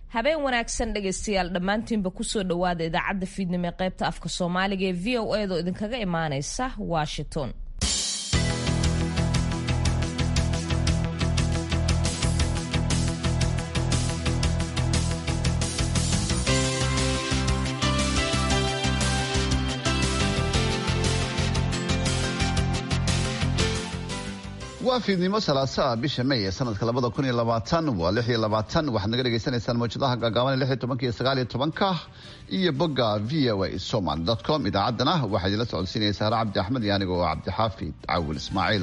habeen wanaagsan dhegaystayaal dhammaantiinba kusoo dhowaada idaacadda fiidnimo ee qaybta afka soomaaliga ee v o edo idinkaga imaaneysa washington waa fiidnimo salaasaa bisha may ee sanadka labada kun iyo labaatan waa lix iyo labaatan waxaad naga dhagaysanaysaan mawjadaha gaagaaban lix iyo tobanka iyo sagaal iyo tobanka iyo bogga v o a somal dot com idaacaddana waxaa idinla socodsiinaysa hare cabdi axmed iyo aniga oo cabdixaafid cawil ismaaciil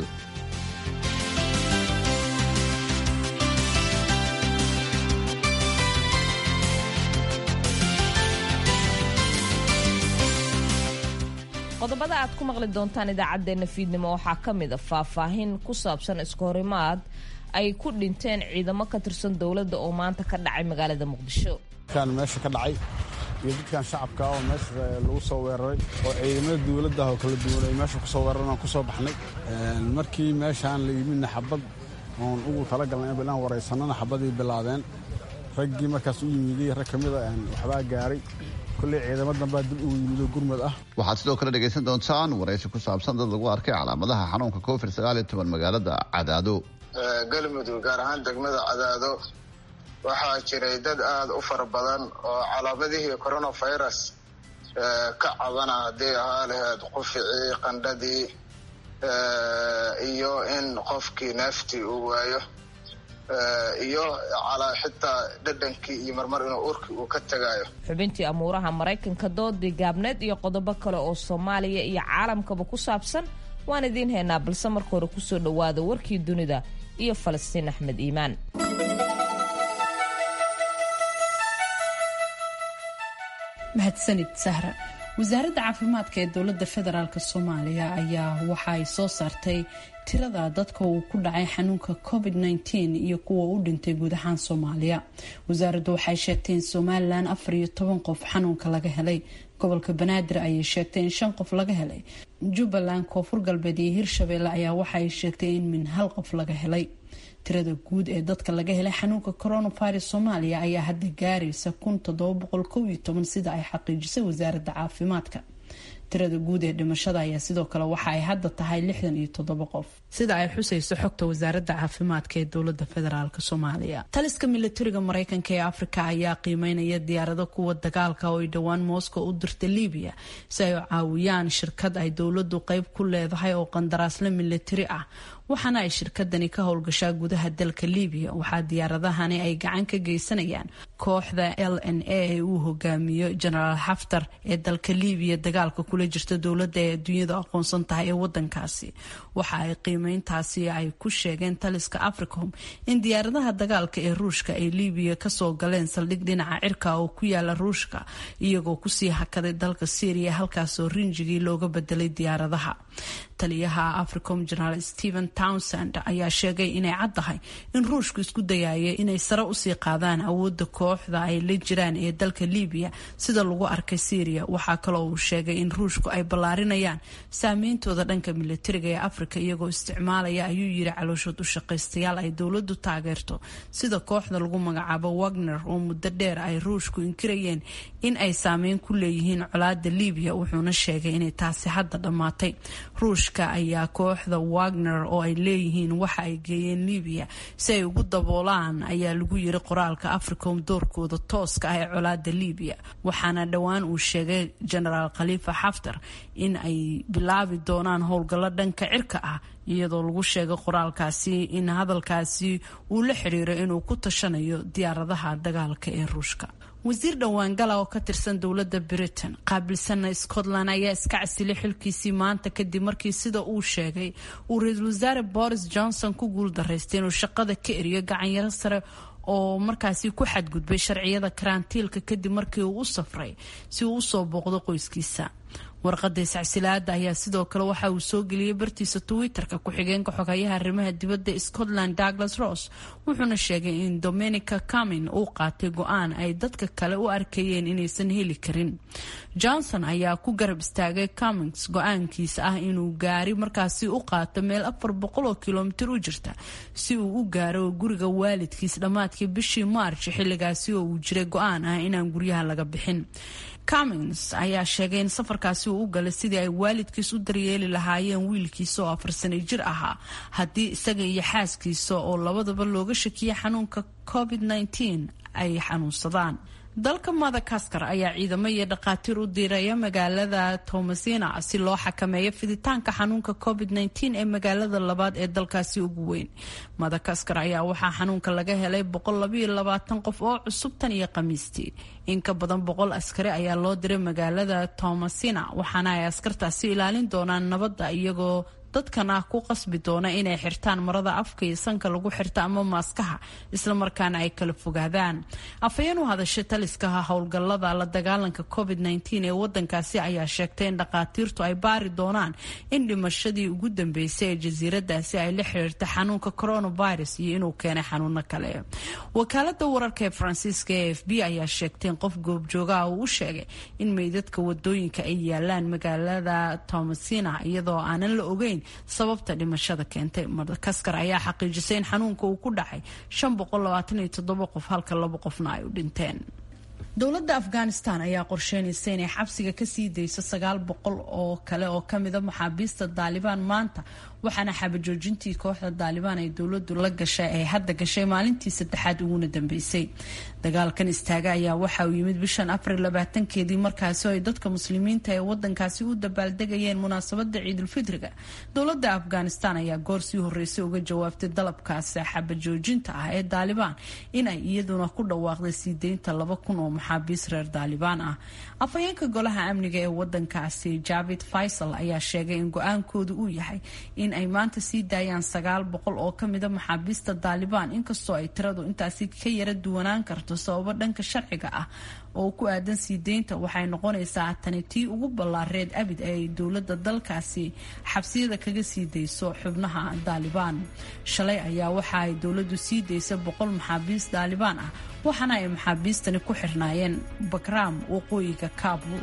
qodobada aad ku maqli doontaan idaacadeena fiidnimo waxaa ka mid a faahfaahin ku saabsan iskahorimaad ay ku dhinteen ciidamo ka tirsan dowladda oo maanta ka dhacay magaalada muqdisho dadkan meesha ka dhacay iyo dadkan shacabka oo meesha lagu soo weeraray oo ciidamada dowladda oo kala duwan ay meesha kusoo weeraran aan kusoo baxnay markii meeshaan la yimidna xabad oon ugu talagalnay inaan waraysanana xabadii bilaabeen raggii markaas u yimiday rag ka mida waxbaa gaaray kulley ciidamo danbaa dib ugu yimido gurmad ah waxaad sidoo kale dhegaysan doontaan waraysi ku saabsan dad lagu arkay calaamadaha xanuunka covid sagaal iyo toban magaalada cadaado galmudug gaar ahaan degmada cadaado waxaa jiray dad aada u fara badan oo calaamadihii coronavirus ka cabana haddii ahaa laheyd quficii qandhadii iyo in qofkii neeftii uu waayo iyo xitaa dhadhankii iyo marmar inuu urki uu ka tagayo xubintii amuuraha maraykanka doodii gaabneed iyo qodobo kale oo soomaaliya iyo caalamkaba ku saabsan waan idiin haynaa balse marka hore kusoo dhowaada warkii dunida iyo falastiin axmed iimaan mahadsanid sahra wasaaradda caafimaadka ee dowladda federaalk soomaaliya ayaa waxa ay soo saartay tirada dadka uu ku dhacay xanuunka covid-19 iyo kuwa u dhintay guud ahaan soomaaliya wasaaraddu waxay sheegtay in somalilan afar iyo toban qof xanuunka laga helay gobolka banaadir ayay sheegtay in shan qof laga helay jubbaland koonfur galbeed iyo hirshabeelle ayaa waxa ay sheegtay in min hal qof laga helay tirada guud ee dadka laga helay xanuunka coronavirus soomaaliya ayaa hadda gaaraysa kun toddoba boqol kow iyo toban sida ay xaqiijisay wasaaradda caafimaadka tirada guud ee dhimashada ayaa sidoo kale waxa ay hadda tahay lixdan iyo toddoba qof sida ay xusayso xogta wasaaradda caafimaadka ee dowlada federaalk soomaaliya taliska militariga mareykanka ee afrika ayaa qiimeynaya diyaarado kuwa dagaalka oo ay dhowaan moscow u dirta libiya si ay caawiyaan shirkad ay dowladu qeyb ku leedahay oo qandaraasle militari ah waxaana ay shirkadani ka howlgashaa gudaha dalka libiya waxaa diyaaradahani ay gacan ka geysanayaan kooxda l n a ee uu hogaamiyo genaraal xaftar ee dalka libiya dagaalka kula jirta dowladda ee adduunyadu aqoonsan tahay ee wadankaasi waxa ay qiimeyntaasi ay ku sheegeen taliska africom in diyaaradaha dagaalka ee ruushka ay libiya kasoo galeen saldhig dhinaca cirka oo ku yaala ruushka iyagoo kusii hakaday dalka syria halkaasoo rinjigii looga bedelay diyaaradaha taliyaha africom generaal stephen townsend ayaa sheegay inay caddahay in ruushku isku dayaya inay sare usii qaadaan awooda kooxda ay la jiraan ee dalka libiya sida lagu arkay syria waxaa kaloo uu sheegay in ruushku ay ballaarinayaan saameyntooda dhanka militariga ee afrika iyagoo isticmaalaya ayuu yiri calooshood u shaqaystayaal ay dowladu taageerto sida kooxda lagu magacaabo wagner oo muddo dheer ay ruushku inkirayeen in ay saameyn ku leeyihiin colaada libiya wuxuuna sheegay inay taasi hadda dhammaatay ruushka ayaa kooxda wagner oo ay leeyihiin waxa ay geeyeen libiya si ay ugu daboolaan ayaa lagu yiri qoraalka africom doorkooda tooska ah ee colaada libiya waxaana dhowaan uu sheegay genaraal khaliifa xaftar in ay bilaabi doonaan howlgallo dhanka cirka ah iyadoo lagu sheegay qoraalkaasi in hadalkaasi uu la xiriiro inuu ku tashanayo diyaaradaha dagaalka ee ruushka wasiir dhowaangala oo ka tirsan dowladda britain qaabilsana scotland ayaa iska casilay xilkiisii maanta kadib markii sida uu sheegay uu ra-iisul wasaare boris johnson ku guuldaraystay inuu shaqada ka eriyo gacanyaro sare oo markaasi ku xadgudbay sharciyada karantiilka kadib markii uu u safray si uu usoo booqdo qoyskiisa warqada iscasilaada ayaa sidoo kale waxa uu soo geliyey bartiisa twitter-ka ku-xigeenka xogayaha arrimaha dibadda scotland douglas ross wuxuuna sheegay in dominica camin uu qaatay go-aan ay dadka kale u arkayeen inaysan heli karin johnson ayaa ku garab istaagay camins go-aankiisa ah inuu gaari markaasi u qaato meel afar boqol oo kilomitir u jirta si uu u gaaro guriga waalidkiis dhammaadkii bishii march xilligaasi oo uu jiray go-aan ah inaan guryaha laga bixin cummins ayaa sheegay in safarkaasi uu u galay sidii ay waalidkiis u daryeeli lahaayeen wiilkiisa oo afar sano jir ahaa haddii isaga iyo xaaskiisa oo labadaba looga shakiyay xanuunka covid -19 ay xanuunsadaan dalka madagaskar ayaa ciidamo iyo dhakhaatiir u diiraya magaalada tomasina si loo xakameeyo fiditaanka xanuunka covid -19 ee magaalada labaad ee dalkaasi ugu weyn madagaskar ayaa waxaa xanuunka laga helay qof oo cusub tan iyo khamiistii in ka badan boqol askari ayaa loo diray magaalada tomasina waxaana ay askartaasi ilaalin doonaan nabadda iyagoo dadkana ku qasbi doona inay xirtaan marada afka iyo sanka lagu xirta ama maaskaha islamarkaana ay kala fogaadaan afhayeen u hadashay taliskaha howlgallada la dagaalanka covid -19 ee wadankaasi ayaa sheegtay in dhakhaatiirtu ay baari doonaan in dhimashadii ugu dambeysay ee jasiiradaasi ay la xiriirta xanuunka coronavirus iyo inuu keenay xanuuno kale wakaalada wararka ee faransiiska e f b ayaa sheegtay in qof goobjoogaha uu u sheegay in meydadka wadooyinka ay yaalaan magaalada tomasina iyadoo aanan la ogeyn sababta dhimashada keentay madagaskar ayaa xaqiijisay in xanuunka uu ku dhacay qof halka labo qofna ay u dhinteen dowladda afghanistan ayaa qorsheynaysa inay xabsiga kasii dayso sagaal boqol oo kale oo kamida maxaabiista daalibaan maanta waxaana xabajoojintii kooxda daalibaan ay dowladu la gashay ay hadda gashay maalintii saddexaad uguna dambeysay dagaalkan istaaga ayaa waxa uu yimid bishan april labaatankeedii markaasi ay dadka muslimiinta ee wadankaasi u dabaaldegayeen munaasabada ciidulfitriga dowlada afghanistan ayaa goor sii horeysay uga jawaabtay dalabkaasi xabajoojinta ah ee daalibaan inay iyaduna ku dhawaaqday sii deynta laba kun oo maxaabiis reer daalibaan ah afhayeenka golaha amniga ee wadankaasi javid faysal ayaa sheegay in go-aankoodu uu yahay in ay maanta sii daayaan sagaal boqol oo kamida maxaabiista daalibaan inkastoo ay tiradu intaasi ka yara duwanaan karto sababo dhanka sharciga ah oo ku aadan sii deynta waxay noqonaysaa tani tii ugu ballaareed abid ee ay dowladda dalkaasi xabsiyada kaga sii dayso xubnaha daalibaan shalay ayaa waxa ay dowladdu sii daysa boqol maxaabiis daalibaan ah waxaana ay maxaabiistani ku xirnaayeen bakraam waqooyiga kaabul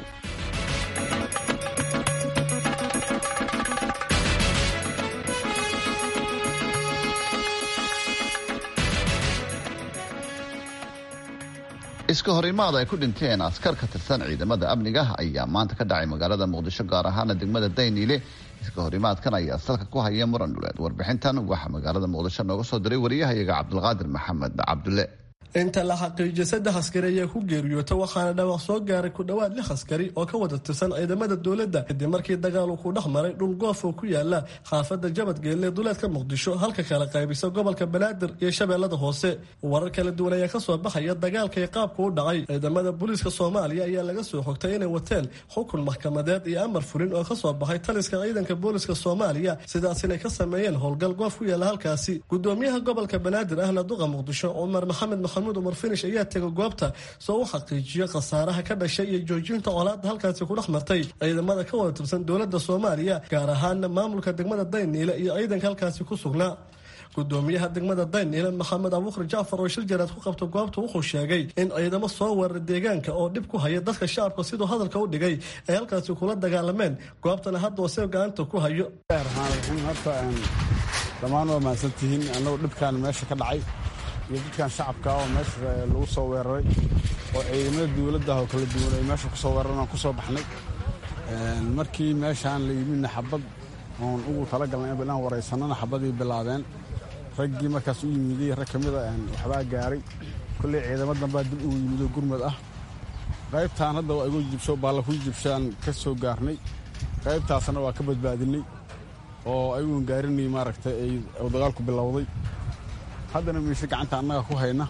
iska horimaad ay ku dhinteen askar ka tirsan ciidamada amniga ayaa maanta ka dhacay magaalada muqdisho gaar ahaana degmada dayniile iska horimaadkan ayaa salka ku haya muran dhuleed warbixintan waxaa magaalada muqdisho nooga soo diray wariyahayaga cabdulqaadir maxamed cabdulle inta la xaqiijiyay saddex askari ayaa ku geeriyoota waxaana dhawaaq soo gaaray ku dhowaad lix askari oo ka wada tirsan ciidamada dowladda kadib markii dagaal uu ku dhex maray dhul goof oo ku yaala xaafadda jabadgeelle duleedka muqdisho halka kala qaybisa gobolka banaadir iyo shabeellada hoose warar kala duwan ayaa kasoo baxaya dagaalka iyo qaabka u dhacay ciidamada booliiska soomaaliya ayaa laga soo xogtay inay wateen xukun maxkamadeed iyo amar fulin oo kasoo baxay taliska ciidanka booliiska soomaaliya sidaas inay ka sameeyeen howlgal goof ku yaala halkaasi gudoomiyaha gobolka banaadir ahna duqa muqdisho cumar maxamed maxamuud umar finish ayaa tegay goobta soo u xaqiijiyo khasaaraha ka dhashay iyo joojinta colaadda halkaasi ku dhex martay ciidamada ka wada tirsan dowladda soomaaliya gaar ahaana maamulka degmada dayniile iyo ciidanka halkaasi ku sugnaa gudoomiyaha degmada dayniile maxamed abuukar jacfar oo shil jaraad ku qabta goobta wuxuu sheegay in ciidamo soo weeraray deegaanka oo dhib ku haya dadka shacabka siduu hadalka u dhigay ay halkaasi kula dagaalameen goobtana hadda wase gacanta ku hayo horta dhammaan waa mahadsantihiin annagu dhibkan meesha ka dhacay iyo dadkan shacabka oo meesha lagu soo weeraray oo ciidamada dowladda oo kala duwan ay meesha kusoo weeraran aan kusoo baxnay markii meeshaan la yimidna xabad oon ugu talagalnay inaan waraysanana xabadii bilaabeen raggii markaas u yimiday rag ka mida waxbaa gaaray kolley ciidamo dambaa dib ugu yimido gurmad ah qaybtaan hadda waa igu jibsho baalla ku jibshaan ka soo gaarnay qaybtaasna waa ka badbaadinay oo ayuun gaarinay maaragtay ay dagaalku bilowday haddana miise gacanta annaga ku hayna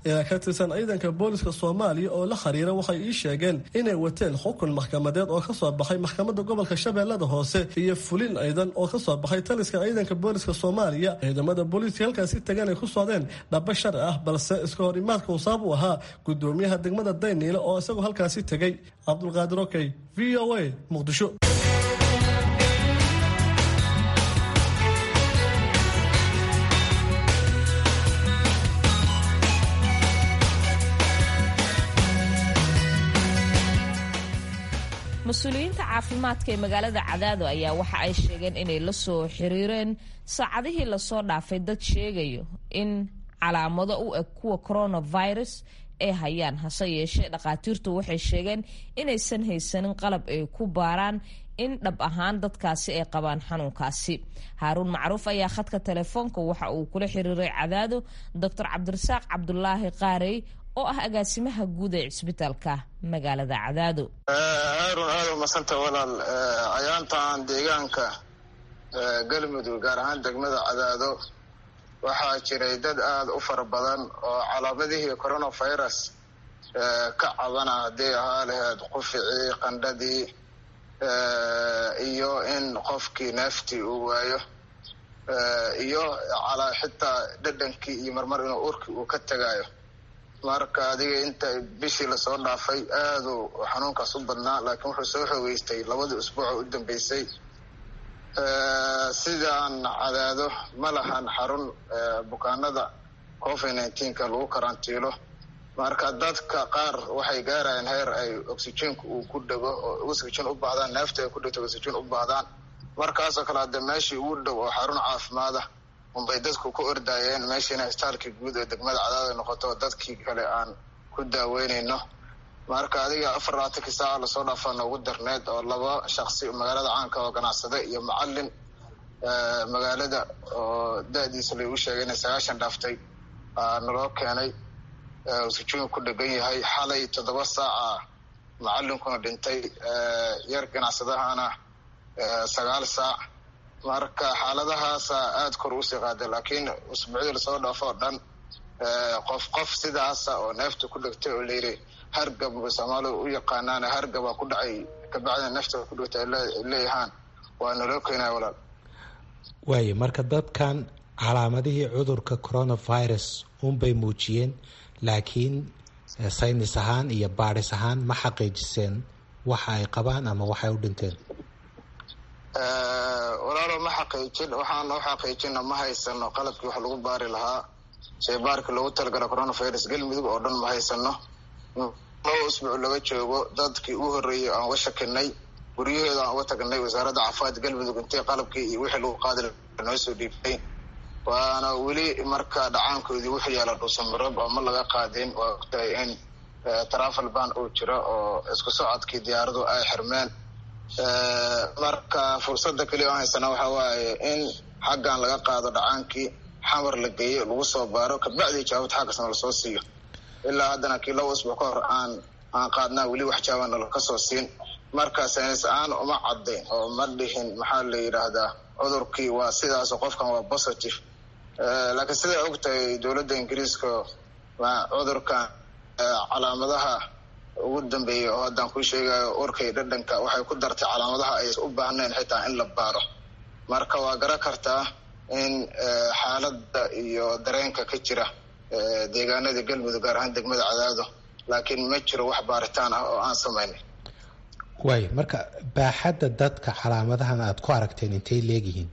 ilaa ka tirsan ciidanka booliska soomaaliya oo la xiriira waxay ii sheegeen inay wateen xukun maxkamadeed oo kasoo baxay maxkamadda gobolka shabeellada hoose iyo fulin ciidan oo kasoo baxay taliska ciidanka booliska soomaaliya ciidamada booliiska halkaasi tagan ay ku socdeen dhaba sharci ah balse iska hor imaadka uu sabab u ahaa gudoomiyaha degmada dayniile oo isagoo halkaasi tegay cabdulqaadir okey v o a muqdisho mas-uuliyiinta caafimaadka ee magaalada cadaado ayaa waxa ay sheegeen inay la soo xiriireen saacadihii lasoo dhaafay dad sheegayo in calaamado u eg kuwa coronavirus ay hayaan hase yeeshee dhakhaatiirtu waxay sheegeen inaysan haysanin qalab ay ku baaraan in dhab ahaan dadkaasi ay qabaan xanuunkaasi haaruun macruuf ayaa khadka telefoonka waxa uu kula xiriiray cadaado doctor cabdirasaaq cabdulaahi qaarey oo ah agaasimaha guud ee cisbitaalka magaalada cadaado haarun aada umasanta walaal cayaantan deegaanka galmudug gaar ahaan degmada cadaado waxaa jiray dad aada u fara badan oo calaamadihii coronavirus ka cabana hadday ahaa laheyd quficii qandhadii iyo in qofkii neeftii uu waayo iyo xitaa dhadhankii iyo marmar inuu urkii uu ka tegaayo marka adiga inta bishii lasoo dhaafay aaduu xanuunkaas u badnaa laakiin wuxuu soo xoogeystay labadii usbuuc oo u dambeysay sidaan cadaado ma lahan xarun bukaanada covid nineteenka lagu karantiilo marka dadka qaar waxay gaarayaan heer ay oxygenka uu ku dhego oo oxygen u baahdaan neefta ay ku dhegto oxygen u baahdaan markaasoo kale hadde meeshii ugu dhow oo xarun caafimaada unbay dadku ku ordaayeen meeshiina istaalkii guud ee degmada cadaada noqoto dadkii kale aan ku daaweynayno marka adiga afar labaatankii saaca lasoo dhaafaa noogu darneed oo laba shaksi magaalada caanka oo ganacsade iyo macalin magaalada oo da-diisa lagu sheegay inay sagaashan dhaaftay naloo keenay sujuun ku dhegan yahay xalay toddoba saaca macalinkuna dhintay yar ganacsadahana sagaal saac marka xaaladahaasa aada kor usii qaaday laakiin usbuucdii lasoo dhaafo oo dhan qof qof sidaasa oo neefta ku dhegtay oo layidhi hargab soomaalidu u yaqaanaan hargabaa ku dhacay kabacdina neefta ku dhegtay ay leeyahaan waa naloo keenaya walaal waayo marka dadkan calaamadihii cudurka coronavirus unbay muujiyeen laakiin saynis ahaan iyo baadhis ahaan ma xaqiijiseen waxa ay qabaan ama waxay u dhinteen walaalo ma xaqiijin waxaan u xaqiijina ma haysano qalabkii wax lagu baari lahaa shaybaarkii loogu talagala coronavirus galmudug oo dhan ma haysano laba usbuuc laga joogo dadkii ugu horreeyay aan uga shakinay guryahooda aan uga tagnay wasaaradda caafimaad galmudug intay qalabkii iyo wixii lagu qaadi noo soo dhiibtay waana weli marka dhacaankoodii wuxuu yaala dhuusamarob oo ma laga qaadin waa ogtahay in travel ban uu jiro oo isku socodkii diyaaradu ay xirmeen marka fursada keliya oo haysana waxa waaye in xaggan laga qaado dhacaankii xamar la geeyo lagu soo baaro kabacdii jawaabad xaggasna lasoo siiyo ilaa haddana kii laba usbuuc ka hor aan aan qaadnaa weli wax jawaabana lakasoo siin marka saynis aan uma cadayn oo ma dhihin maxaa la yidhaahdaa cudurkii waa sidaas qofkan waa positive laakiin siday og tahay dowladda ingiriiska cudurkan calaamadaha ugu dambeeyay oo haddaan kuu sheegayo urkay dhadhanka waxay ku dartay calaamadaha aysan u baahnayn xitaa in la baaro marka waa garan kartaa in xaaladda iyo dareenka ka jira deegaanada galmudug gaar ahaan degmada cadaado laakiin ma jiro wax baaritaan ah oo aan samaynay waayo marka baaxadda dadka calaamadahan aada ku aragteen intay leegyihiin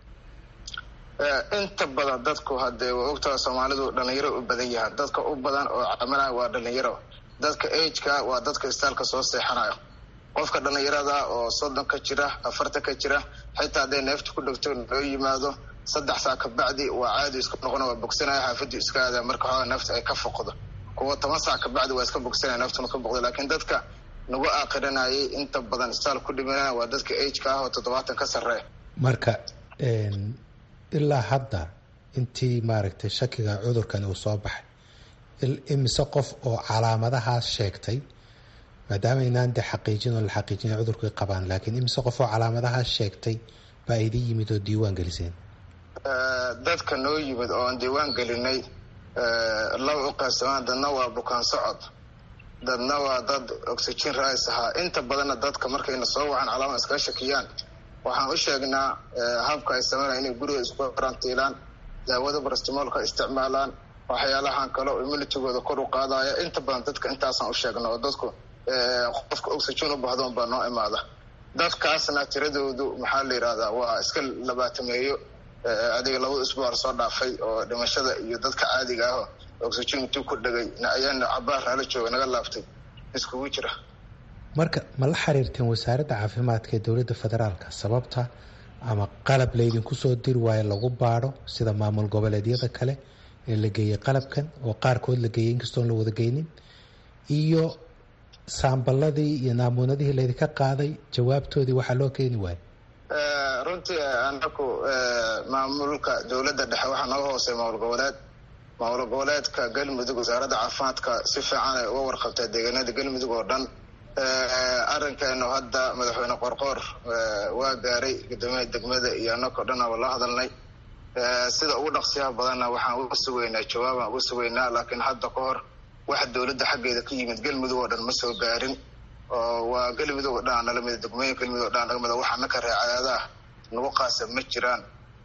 inta badan dadku haddee waa ogtaha soomaalidu dhalinyaro u badan yahaan dadka u badan oo calaamadaha waa dhalinyaro dadka ageka waa dadka istaalka soo seexanayo qofka dhalinyarada oo soddon ka jira afartan ka jira xitaa hadday neefta ku dhegto loo yimaado saddex saa kabacdi waa caadi iska noqona waa bogsanaya xaafaddu iska aada marka xoogaa neefta ay ka foqdo kuwa toban saac kabacdi waa iska bogsanaya neeftuna ka boqdo laakiin dadka nagu aaqiranayay inta badan istaal ku dhimanaya waa dadka ageka ah oo toddobaatan ka sarreeya marka ilaa hadda intii maaragtay shakiga cudurkan uu soo baxay imise qof oo calaamadahaas sheegtay maadaama inaan de xaqiijin oo la xaqiijina cudurkay qabaan laakiin imise qof oo calaamadahaas sheegtay baa idin yimid oo diiwaan geliseen dadka noo yimid oo aan diiwaan gelinay laba u qaybsamaan dadna waa bukaan socod dadna waa dad oxygen rais ahaa inta badanna dadka markayna soo wacan calaama iskaga shakiyaan waxaan u sheegnaa habka ay sameynaya inay guriga isku karantiilaan daawada barastimoolka isticmaalaan waxyaalahan kale oo immunitigooda kor u qaadaya inta badan dadka intaasaan u sheegna oo dadku qofka oxygen u bahdoon baa noo imaada dadkaasna tiradoodu maxaa la yidhahdaa waa iska labaatameeyo adiga labada isbuuc soo dhaafay oo dhimashada iyo dadka caadiga ah oxygen intuu ku dhegay ayaana cabaar nala jooga naga laaftay iskugu jira marka ma la xiriirteen wasaaradda caafimaadka ee dowladda federaalka sababta ama qalab laydinku soo diri waayo lagu baadho sida maamul goboleedyada kale ee la geeyey qalabkan oo qaarkood la geeyey inkastoon la wada geynin iyo saamballadii iyo naamuunadihii laydinka qaaday jawaabtoodii waxaa loo keeni waayo runtii anaku maamulka dowladda dhexe waxaa naga hoosey maamul goboleed maamul goboleedka galmudug wasaaradda caafimaadka si fiican ay uga warqabtaa deegaanada galmudug oo dhan arrinkeenu hadda madaxweyne qorqoor waa gaaray guddoomiyaha degmada iyo anakao dhan aba la hadalnay sida ugu dhaqsiyaha badanna waxaan uga sugaynaa jawaabaan uga sugaynaa laakiin hadda ka hor wax dowladda xaggeeda ka yimid galmudug oo dhan ma soo gaarin oo waa galmudug oo dhan nalamida degmooyin galmudug oo dhan nagamida waxa naka reecaadaah nagu qaasa ma jiraan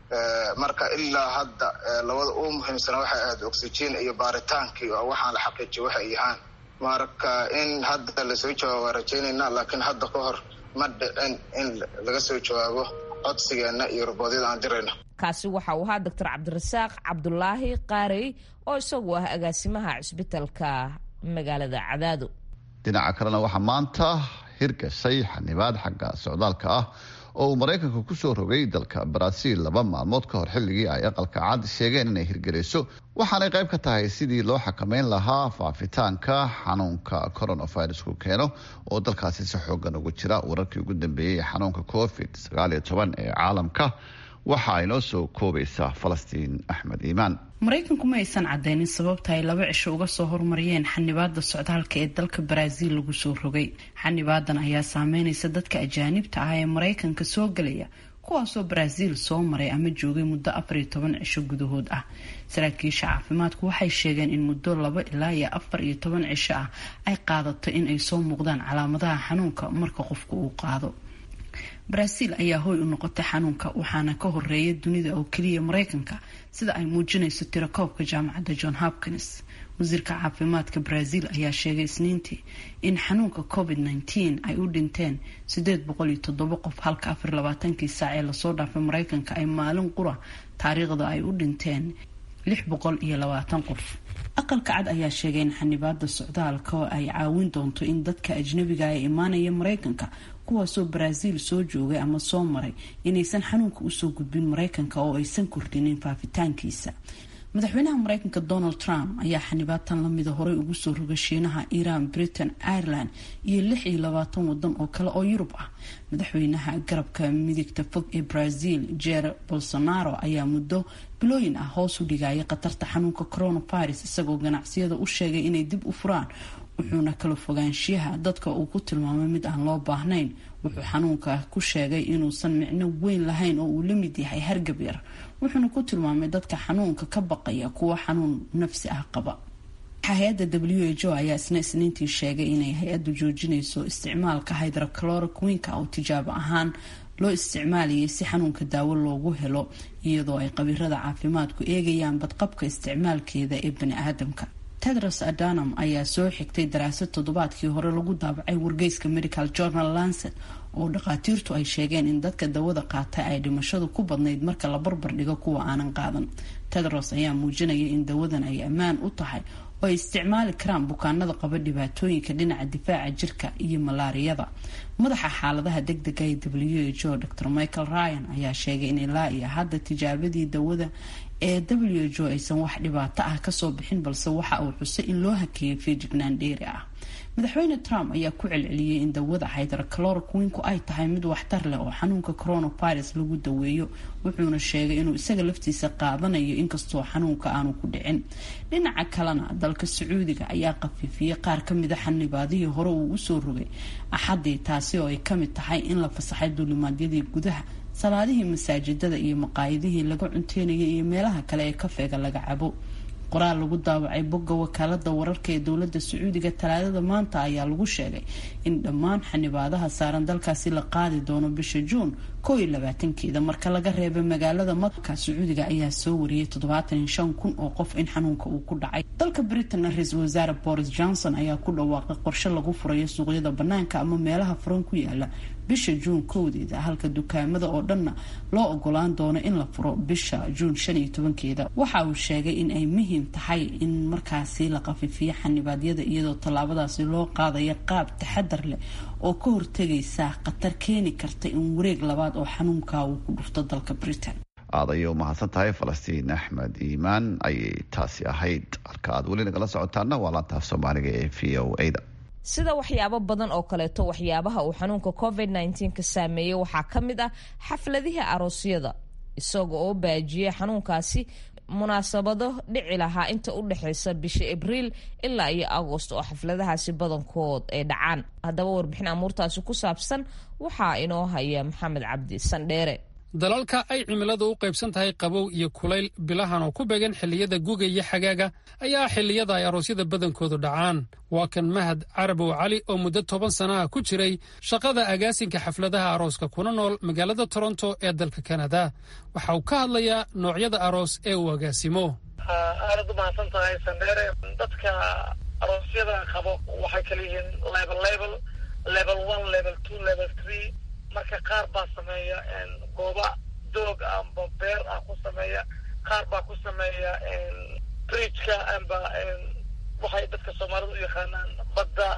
marka ilaa hadda labada ugu muhiimsana waxay ahayd oxygen iyo baaritaankii oo waxaan la xaqiijiyo waxay yahaan marka in hadda lasoo jawaabo waa rajaynaynaa laakiin hadda ka hor ma dhicin in laga soo jawaabo codsigeena iyo roboodyada aan dirayno kaasi waxa uu ahaa doctor cabdirasaaq cabdulaahi qaarey oo isagu ah agaasimaha cisbitalka magaalada cadaado dhinaca kalena waxaa maanta hirgashay xanibaad xagga socdaalka ah oo uu maraykanka kusoo rogay dalka baraaziil laba maalmood ka hor xilligii ay aqalka cad sheegeen inay hirgelayso waxaanay qayb ka tahay sidii loo xakameyn lahaa faafitaanka xanuunka coronavirusku keeno oo dalkaasi si xoogan ugu jira wararkii ugu dambeeyey xanuunka covid sagaaliyo toban ee caalamka waxa ay noo soo koobaysaa falastiin axmed iimaan maraykanku ma aysan cadeynin sababta ay laba cisho uga soo hormariyeen xanibaada socdaalka ee dalka baraaziil lagu soo rogay xanibaadan ayaa saameynaysa dadka ajaanibta ah ee maraykanka soo gelaya kuwaasoo baraaziil soo maray ama joogay muddo afar iyo toban cisho gudahood ah saraakiisha caafimaadku waxay sheegeen in muddo laba ilaa iyo afar iyo toban cisho ah ay qaadato in ay soo muuqdaan calaamadaha xanuunka marka qofku uu qaado baraaziil ayaa hooy u noqotay xanuunka waxaana ka horeeya dunida oo keliya maraykanka sida ay muujinayso tirakoobka jaamacadda john hopkins wasiirka caafimaadka baraaziil ayaa sheegay isniintii in xanuunka covid nteen ay u dhinteen sideed boqol iyo toddoba qof halka afar labaatankii saac ee lasoo dhaafay maraykanka ay maalin qura taariikhda ay u dhinteen lix boqol iyo labaatan qof aqalka cad ayaa sheegay in xanibaada socdaalka ay caawin doonto in dadka ajnabiga ee imaanaya maraykanka kuwaasoo baraaziil soo joogay ama soo maray inaysan xanuunka usoo gudbin maraykanka oo aysan kordhinin faafitaankiisa madaxweynaha maraykanka donald trump ayaa xanibaatan lamida horey ugu soo rogay shiinaha iran britain ireland iyo lix iyo labaatan wadan oo kale oo yurub ah madaxweynaha garabka midigta fog ee brazil jer bolsonaro ayaa muddo bilooyin ah hoos u dhigaya khatarta xanuunka coronavirus isagoo ganacsiyada u sheegay inay dib u furaan wuxuuna kala fogaanshiyaha dadka uu ku tilmaamay mid aan loo baahnayn wuxuu xanuunka ku sheegay inuusan micno weyn lahayn oo uu la mid yahay hargab yar wuxuuna ku tilmaamay dadka xanuunka ka baqaya kuwa xanuun nafsi ah qaba hay-adda w h o ayaa isna isniintii sheegay inay hay-addu joojinayso isticmaalka hydrocloroquinka oo tijaabo ahaan loo isticmaalayay si xanuunka daawo loogu helo iyadoo ay qabiirada caafimaadku eegayaan badqabka isticmaalkeeda ee bani aadamka tedros adanam ayaa soo xigtay daraasad toddobaadkii hore lagu daabacay wargeyska medical journal lancet oo dhakhaatiirtu ay sheegeen in dadka dawada qaata ay dhimashadu ku badnayd marka la barbar dhigo kuwa aanan qaadan tedros ayaa muujinaya in dawadan ay ammaan u tahay oo ay isticmaali karaan bukaanada qaba dhibaatooyinka dhinaca difaaca jirka iyo malaariyada madaxa xaaladaha degdega ee w h o dr michael ryan ayaa sheegay in ilaa iyo hadda tijaabadii dawada ee w h o aysan wax dhibaato ah kasoo bixin balse waxa uu xusay in loo hakeeyay feejignaan dheeri ah madaxweyne trump ayaa ku celceliyey in dawada hydrocloroquinku ay tahay mid waxtar leh oo xanuunka coronavirus lagu daweeyo wuxuuna sheegay inuu isaga laftiisa qaadanayo inkastoo xanuunka aanu ku dhicin dhinaca kalena dalka sacuudiga ayaa qafiifiyey qaar kamida xanibaadihii hore uu usoo rogay axadii taasi oo ay kamid tahay in la fasaxay duulimaadyadii gudaha salaadihii masaajidada iyo maqaayadihii laga cunteynayay iyo meelaha kale ee kafeega laga cabo qoraal lagu daawacay bogga wakaalada wararka ee dowlada sacuudiga talaadada maanta ayaa lagu sheegay in dhammaan xanibaadaha saaran dalkaasi la qaadi doono bisha juun koo iyo labaatankeeda marka laga reebay magaalada maka sacuudiga ayaa soo wariyay toddobaatan iyo shan kun oo qof in xanuunka uu ku dhacay dalka britain ra-iisul wasaare boris johnson ayaa ku dhawaaqay qorshe lagu furayo suuqyada banaanka ama meelaha furan ku yaala bisha juun kowdeeda halka dukaamada oo dhanna loo ogolaan doono in la furo bisha juun shan iyo tobankeeda waxa uu sheegay in ay muhiim tahay in markaasi la qafifiyo xanibaadyada iyadoo tallaabadaasi loo qaadaya qaab taxadar leh oo ka hortegaysa khatar keeni karta in wareeg labaad oo xanuunka uu ku dhufto dalka britain aad ayay u mahadsan tahay falastiin axmed iimaan ayay taasi ahayd halka aad weli nagala socotaana waa laantaaf soomaaliga ee v o a da sida waxyaabo badan oo kaleeto waxyaabaha uu xanuunka covid nteen ka saameeyey waxaa ka mid ah xafladihii aroosyada isaga oo baajiyey xanuunkaasi munaasabado dhici lahaa inta u dhexeysa bisha abriil ilaa iyo agost oo xafladahaasi badankood ay dhacaan haddaba warbixin amuurtaasi ku saabsan waxaa inoo haya maxamed cabdi sandheere dalalka ay cimiladu u qaybsan tahay qabow iyo kulayl bilahan oo ku beegan xilliyada guga iyo xagaaga ayaa xilliyada ay aroosyada badankoodu dhacaan waa kan mahad carabow cali oo muddo toban sanaha ku jiray shaqada agaasinka xafladaha arooska kuna nool magaalada toronto ee dalka kanada waxa uu ka hadlayaa noocyada aroos ee uu agaasimo aadad u mahadsan tahay sandheere dadka aroosyada qabo waxay kala yihiin level level level one level two level three marka qaar baa sameeya gooba doog amba beer ah ku sameeya qaar baa ku sameeya bridgeka amba waxay dadka soomaalida u yaqaanaan badda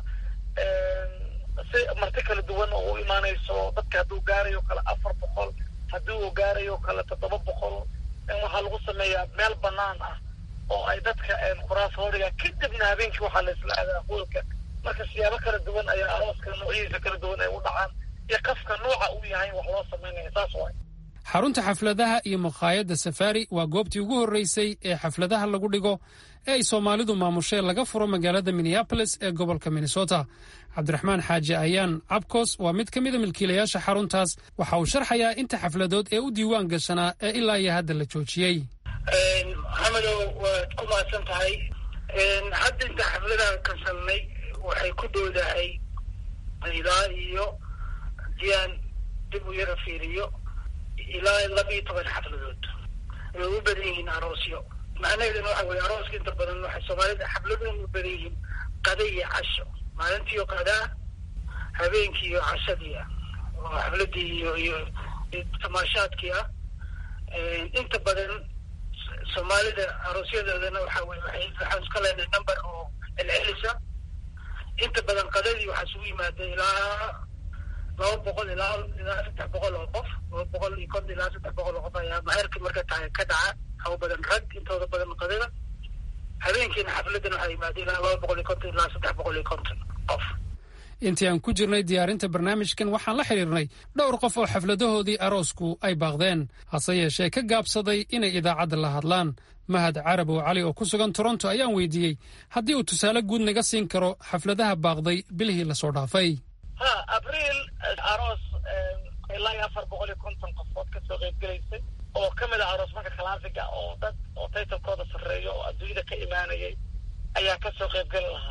si marti kala duwan oo u imaanayso dadka hadduu gaarayo kale afar boqol haddii uu gaarayo kale toddoba boqol waxaa lagu sameeyaa meel banaan ah oo ay dadka quraas horiga kadibna habeenkii waxaa la isla aadaa hoolka marka siyaabo kala duwan ayaa arooska noocyadiisa kala duwan ay u dhacaan iyo qafka nooca uu yahay wax loo samaynaya saas waay xarunta xafladaha iyo makhaayadda safari waa goobtii ugu horreysay ee xafladaha lagu dhigo ee ay soomaalidu maamushee laga furo magaalada minneabolis ee gobolka minnesota cabdiraxmaan xaaji ayaan cabkos waa mid ka mida milkiilayaasha xaruntaas waxa uu sharxayaa inta xafladood ee u diiwaan gashanaa ee ilaa iyo hadda la joojiyey maxamedow waad ku mahadsan tahay hadda inta xafladaha kasalnay waxay ku dhowdahay ilaa iyo diaan dib u yara fiiriyo ilaa laba iyo toban xafladood way u badan yihiin aroosyo macnaheeduna waxa weye arooska inta badan waxay soomaalida xafladoon u badan yihiin qada iyo casho maalintiiyo qadaa habeenkii iyo cashadii ah oo xafladii iyo iyo tamaashaadkii ah inta badan soomaalida aroosyadoodana waxa weye waay waxaan iska leenahay number oo celcelisa inta badan qadadii waxaa isugu yimaada ilaa laba boqol ilaa ilaa saddex boqol oo qof laba boqol iyo konton ilaa saddex boqol oo qof ayaa maherka marka tahay ka dhaca haw badan rag intooda badan qadada habeenkiina xafladana waxaa yimaada ilaa laba boqol iyo konton ilaa saddex boqol iyo konton qof intii aan ku jirnay diyaarinta barnaamijkan waxaan la xidhiirnay dhowr qof oo xafladahoodii aroosku ay baaqdeen hase yeeshee ka gaabsaday inay idaacadda la hadlaan mahad carabow cali oo ku sugan toronto ayaan weydiiyey haddii uu tusaale guud naga siin karo xafladaha baaqday bilihii lasoo dhaafay ha abriil aroos ilaa iyo afar boqol iyo konton qofood kasoo qaybgelaysay oo ka mid ah aroos marka kalaasiga oo dad oo taytalkooda sarreeyo oo adduunyada ka imaanayay ayaa kasoo qaybgeli lahaa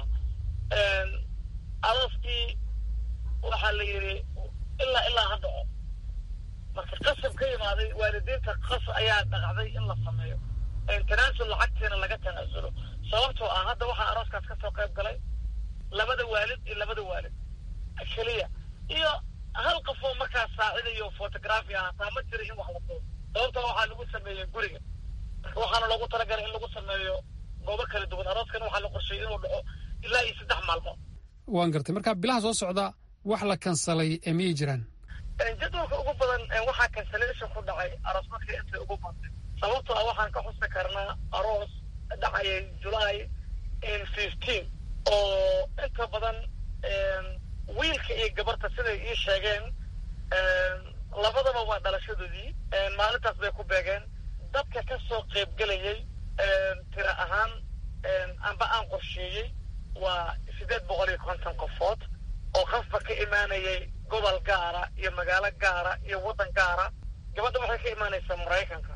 arooskii waxaa la yidhi ilaa ilaa ha dhaco marka qasab ka imaaday waalidiinta qas ayaa dhaqacday in la sameeyo tanaasul lacagtiina laga tanaasulo sababtoo ah hadda waxaa arooskaas kasoo qayb galay labada waalid iyo labada waalid keliya iyo hal qofoo markaas saacidayo photography ah hataa ma jira in wax la duubo sababtoo waxaa lagu sameeyey guriga marka waxaana loogu talagalay in lagu sameeyo goobo kala duwan arooskana waxaa la qorsheeyey inuu dhaco ilaa iyo saddex maalmood waan gartay marka bilaha soo socda wax la kansalay ee miyay jiraan jadwalka ugu badan waxaa cancellation ku dhacay aroos markii intay ugu badtay sababtoo ah waxaan ka xusi karnaa aroos dhacayay july fifteen oo inta badan wiilka iyo gabarta siday ii sheegeen labadaba waa dhalashadoodii maalintaas bay ku beegeen dadka ka soo qaybgelayay tira ahaan amba aan qorsheeyey waa siddeed boqol iyo konton qofood oo qofba ka imaanayay gobol gaara iyo magaalo gaara iyo waddan gaara gabadha waxay ka imaanaysaa maraykanka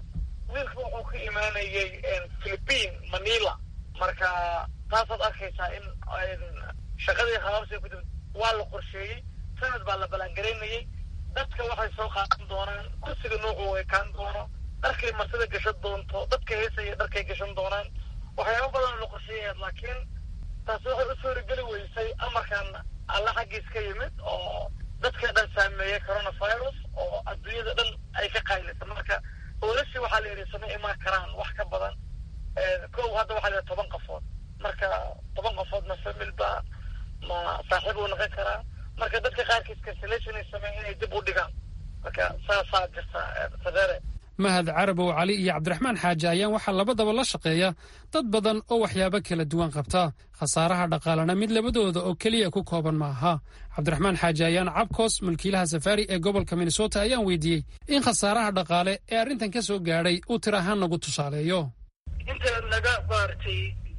wiilka wuxuu ka imaanayay philippine manila marka taasaad arkaysaa in shaqadii habaabsi ku dib waa la qorsheeyey sanad baa la ballaangaraynayay dadka waxay soo qaadan doonaan kursiga noocu ekaan doono dharkay marsida gashan doonto dadka heesaya dharkay gashan doonaan waxyaaba badan la qorsheeyayaa laakiin taasi waxay u suurageli weysay amarkan alla xaggiis ka yimid oo dadka dhan saameeyay coronavirus oo adduunyada dhan ay ka qaylisa marka oolashii waxaa la yidhi sama imaan karaan wax ka badan kow hadda waxaa la yidhi toban qofood marka toban qofood ma famil ba ma saaxiib uu noqon karaa marka dadka qaarkiis cancellation ay sameeyeen inay dib u dhigaan marka saasaa jirta sadeere mahad carabow cali iyo cabdiraxmaan xaaji ayaan waxaa labadaba la shaqeeya dad badan oo waxyaabo kala duwan qabta khasaaraha dhaqaalena mid labadooda oo keliya ku kooban ma aha cabdiraxmaan xaaji ayaan cabkoos mulkiilaha safaari ee gobolka minnesota ayaan weydiiyey in khasaaraha dhaqaale ee arrintan ka soo gaadhay uu tir ahaan nagu tusaaleeyo inta naga maaragtay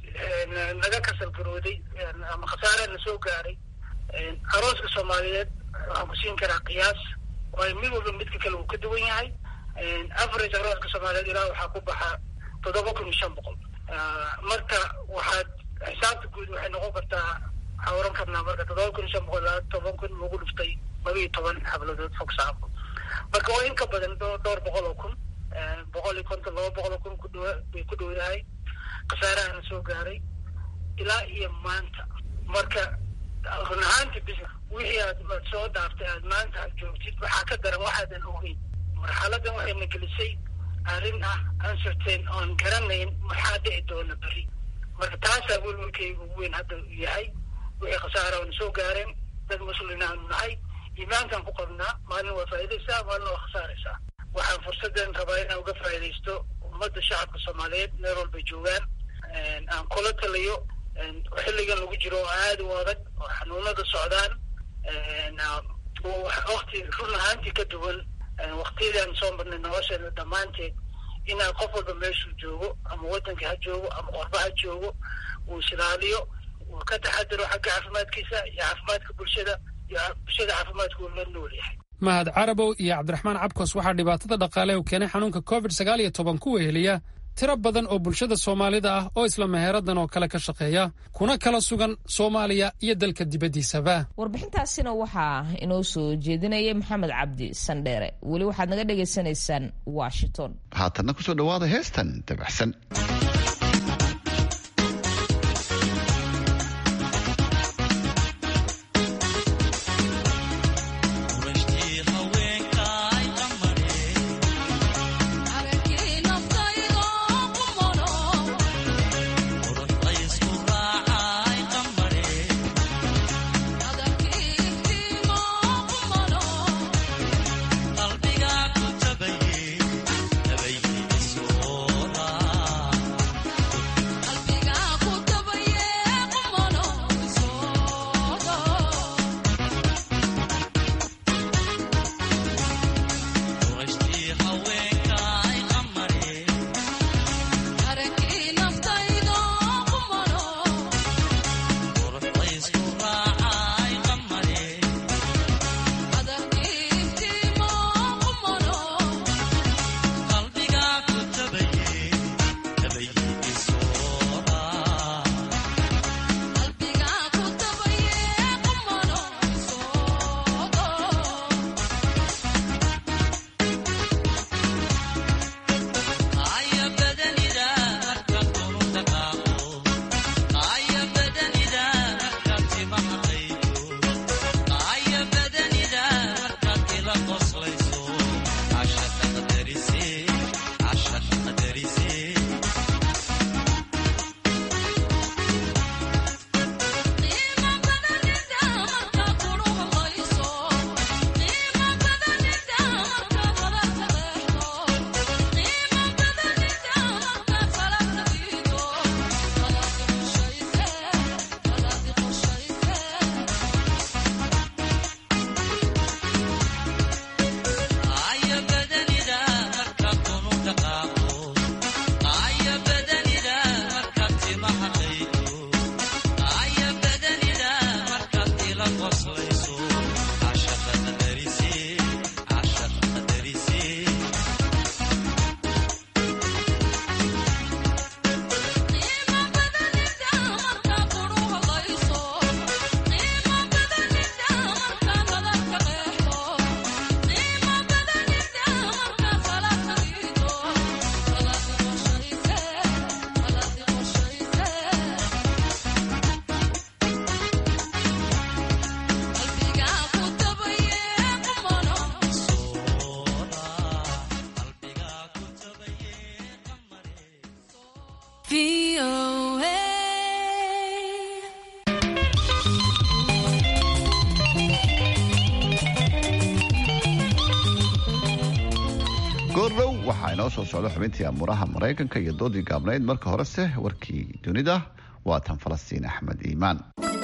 naga kasalgarooday ama khasaaraha na soo gaaray arooska soomaaliyeed waxaan ku siin karaa qiyaas waayo mid walba midka kale uu ka duwan yahay average arooska soomaaliyeed ilaa waxaa ku baxa toddoba kun iyo shan boqol marka waxaad xisaabta guud waxay noqon kartaa waxaa oran karnaa marka toddoba kun iyo shan boqol ilaa toban kun lagu dhuftay laba iyo toban xabladood fog saafo marka waa in ka badan dhowr boqol oo kun boqol iyo konton laba boqol oo kun ku dhow bay ku dhowdahay khasaarahana soo gaaray ilaa iyo maanta marka run ahaanti bis wixii aad aad soo dhaaftay aad maanta aad joogtid waxaa ka daran waxaadan ogeyn marxaladan waxayna gelisay arrin ah uncertain oon garanayn maxaa dhici doona beri marka taasaa welwelkayga ugu weyn hadda yahay wixii khasaara oona soo gaareen dad muslimiin aanu nahay iimaankaan ku qabnaa maalin waa faa'idaysaa maalin waa khasaaraysaa waxaan fursaddan rabaa inaan uga faa'iidaysto ummadda shacabka soomaaliyeed meel walbay joogaan aan kula taliyo xilligan lagu jiro oo aada u adag oo xanuunada socdaan wakti run ahaantii ka duwan waktiyadaan soo marnay nolosheena dhammaanteed inaan qof walba meeshuu joogo ama waddanka ha joogo ama qorba ha joogo uu isilaaliyo uu ka taxadiro xagga caafimaadkiisa iyo caafimaadka bulshada iyo bulshada caafimaadka uu la nool yahay mahad carabow iyo cabdiraxmaan cabkos waxaa dhibaatada dhaqaale u keenay xanuunka covid sagaal iyo toban ku weheliya tiro badan oo bulshada soomaalida ah oo isla meheeradan oo kale ka shaqeeya kuna kala sugan soomaaliya iyo dalka dibaddiisaba warbixintaasina waxaa inoo soo jeedinayay maxamed cabdi sandheere weli waxaad naga dhagaysanaysaan washington haatanna kusoo dhawaada heestan dabacsan qalbiga ku tabaye tabaye soo raa inoo soo socdo xubintii amuuraha maraykanka iyo doodii gaabnayd marka horese warkii dunida waa tan falastiin axmed iimaan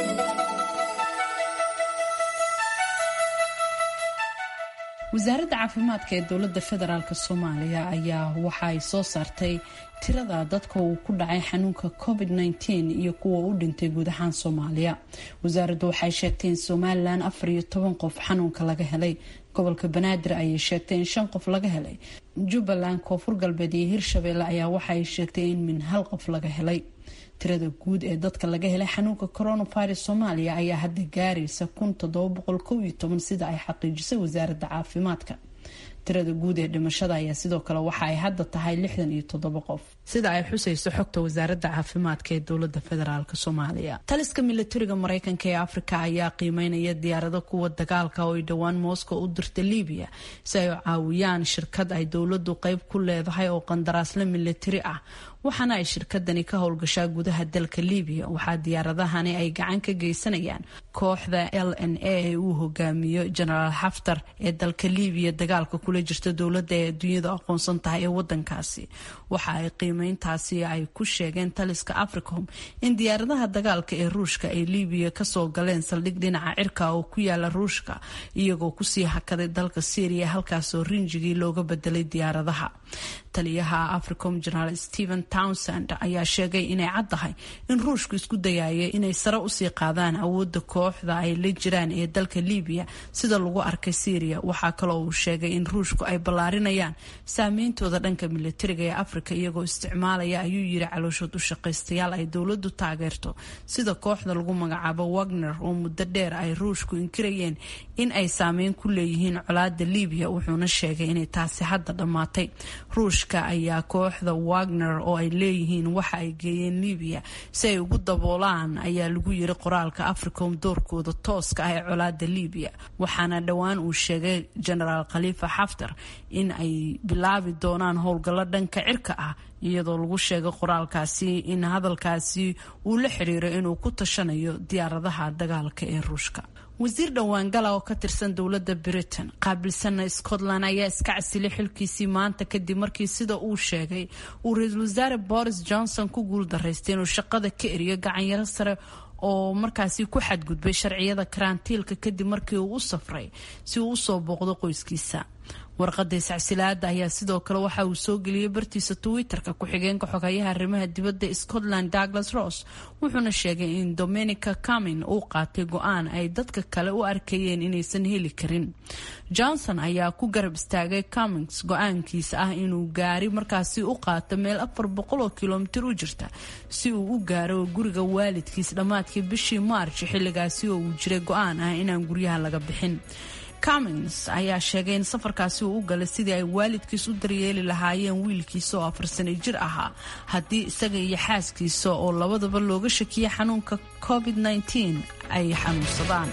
wasaaradda caafimaadka ee dowladda federaalk soomaaliya ayaa waxa ay soo saartay tirada dadka uu ku dhacay xanuunka covid -19 iyo kuwa u dhintay guud ahaan soomaaliya wasaaraddu waxay sheegtay in somalilan afar iyo toban qof xanuunka laga helay gobolka banaadir ayay sheegtay in shan qof laga helay jubbaland koonfur galbeed iyo hirshabeelle ayaa waxaay sheegtay in min hal qof laga helay tirada guud ee dadka laga helay xanuunka coronavirus soomaaliya ayaa hadda gaaraysa kun toddoba boqol kow iyo toban sida ay xaqiijisay wasaaradda caafimaadka tirada guud ee dhimashada ayaa sidoo kale waxa ay hadda tahay lixdan iyo toddoba qof sida ay xusayso xogta wasaaradda caafimaadka ee dowlada federaalk soomaaliya taliska milatariga mareykanka ee afrika ayaa qiimeynaya diyaarado kuwa dagaalka oo ay dhowaan moscow u dirta libiya si ay caawiyaan shirkad ay dowladu qeyb ku leedahay oo qandaraasla milatari ah waxaana ay shirkadani ka howlgashaa gudaha dalka libiya waxaa diyaaradahani ay gacan ka geysanayaan kooxda l n a ee uu hogaamiyo genaraal xaftar ee dalka libiya dagaalka kula jirta dowladda ee adduunyada aqoonsan tahay ee wadankaasi waxa ay qiimeyntaasi ay ku sheegeen taliska africom in diyaaradaha dagaalka ee ruushka ay libiya kasoo galeen saldhig dhinaca cirka oo ku yaala ruushka iyagoo kusii hakaday dalka syria halkaasoo rinjigii looga bedelay diyaaradaha taliyaha africom generaal stephen townsend ayaa sheegay inay caddahay in ruushku isku dayaya inay sare usii qaadaan awooda kooxda ay la jiraan ee dalka libiya sida lagu arkay syria waxaa kaloo uu sheegay in ruushku ay ballaarinayaan saameyntooda dhanka milatariga ee afrika iyagoo isticmaalaya ayuu yiri calooshood u shaqaystayaal ay dowladu taageerto sida kooxda lagu magacaabo wagner oo muddo dheer ay ruushku inkirayeen in ay saameyn ku leeyihiin colaada libiya wuxuuna sheegay inay taasi hadda dhammaatay ruushka ayaa kooxda wagner oo ay leeyihiin waxa ay geeyeen libiya si ay ugu daboolaan ayaa lagu yiri qoraalka africom doorkooda tooska ah ee colaada libiya waxaana dhowaan uu sheegay genaraal khaliifa xaftar in ay bilaabi doonaan howlgallo dhanka cirka ah iyadoo lagu sheegay qoraalkaasi in hadalkaasi uu la xiriiro inuu ku tashanayo diyaaradaha dagaalka ee ruushka wasiir dhowaangala oo ka tirsan dowladda britain qaabilsana scotland ayaa iska casilay xilkiisii maanta kadib markii sida uu sheegay uu ra-iisul wasaare boris johnson ku guuldaraystay inuu shaqada ka eriyo gacanyaro sare oo markaasi ku xadgudbay sharciyada karantiilka kadib markii uu u safray si uu usoo booqdo qoyskiisa warqada iscasilaada ayaa sidoo kale waxa uu soo geliyey bartiisa twitter-ka ku-xigeenka xogayaha arrimaha dibadda scotland douglas ross wuxuuna sheegay in dominica camin uu qaatay go-aan ay dadka kale u arkayeen inaysan heli karin johnson ayaa ku garab istaagay camins go-aankiisa ah inuu gaari markaasi u qaato meel afar boqol oo kilomitir u jirta si uu u gaaro guriga waalidkiis dhammaadkii bishii march xilligaasi oo uu jiray go-aan ah inaan guryaha laga bixin cummins ayaa sheegay in safarkaasi uu u galay sidii ay waalidkiis u daryeeli lahaayeen wiilkiisa oo afar sano jir ahaa haddii isaga iyo xaaskiisa oo labadaba looga shakiyay xanuunka covid -19 ay xanuunsadaan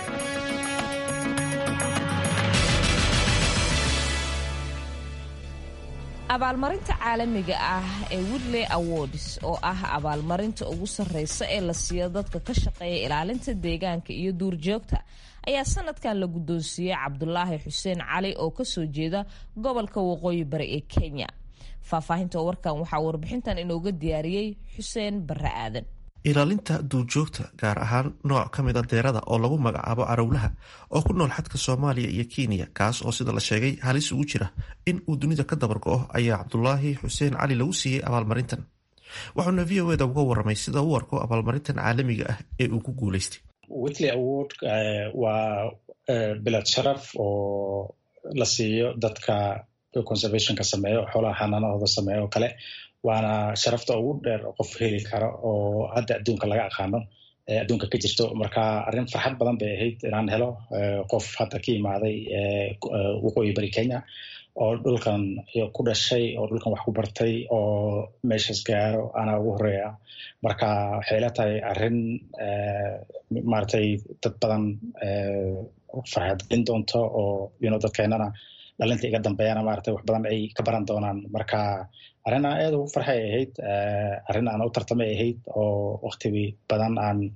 abaalmarinta caalamiga ah ee woodley awards oo ah abaalmarinta ugu sarreysa ee la siiyo dadka ka shaqeeya ilaalinta deegaanka iyo duurjoogta ayaa sanadkan la guddoonsiiyey cabdulaahi xuseen cali oo kasoo jeeda gobolka waqooyi bari ee kenya faahfaahinta warkan waxaa warbixintan inooga diyaariyey xuseen barre aadan ilaalinta duurjoogta gaar ahaan nooc ka mid a deerada oo lagu magacaabo carowlaha oo ku nool xadka soomaaliya iyo kenya kaas oo sida la sheegay halis ugu jira in uu dunida ka dabargo-o ayaa cabdulaahi xuseen cali lagu siiyey abaalmarintan waxauna v o eda uga waramay sida u arko abaalmarintan caalamiga ah ee uu ku guuleystay witley award waa bilad sharaf oo la siiyo dadka conservationka sameeyo xoolaha xanaanahooda sameeyo oo kale waana sharafta ugu dheer qof heli kara oo hadda adduunka laga aqaano adduunka ka jirto marka arrin farxad badan bay ahayd inaan helo qof hadda ka imaaday waqooyi bari kenya oo dhulkan ku dhashay oo dhulkan wax ku bartay oo meeshas gaaro anaa ugu horeeya marka waxay la tahay arrin maratay dad badan farxadgelin doonto oo yuno dadkeenana dhalinta iga dambeeyana maratay wax badan ay ka baran doonaan marka arrin aan aad ugu farxay ahayd arrin aan u tartamay ahayd oo wakti badan aan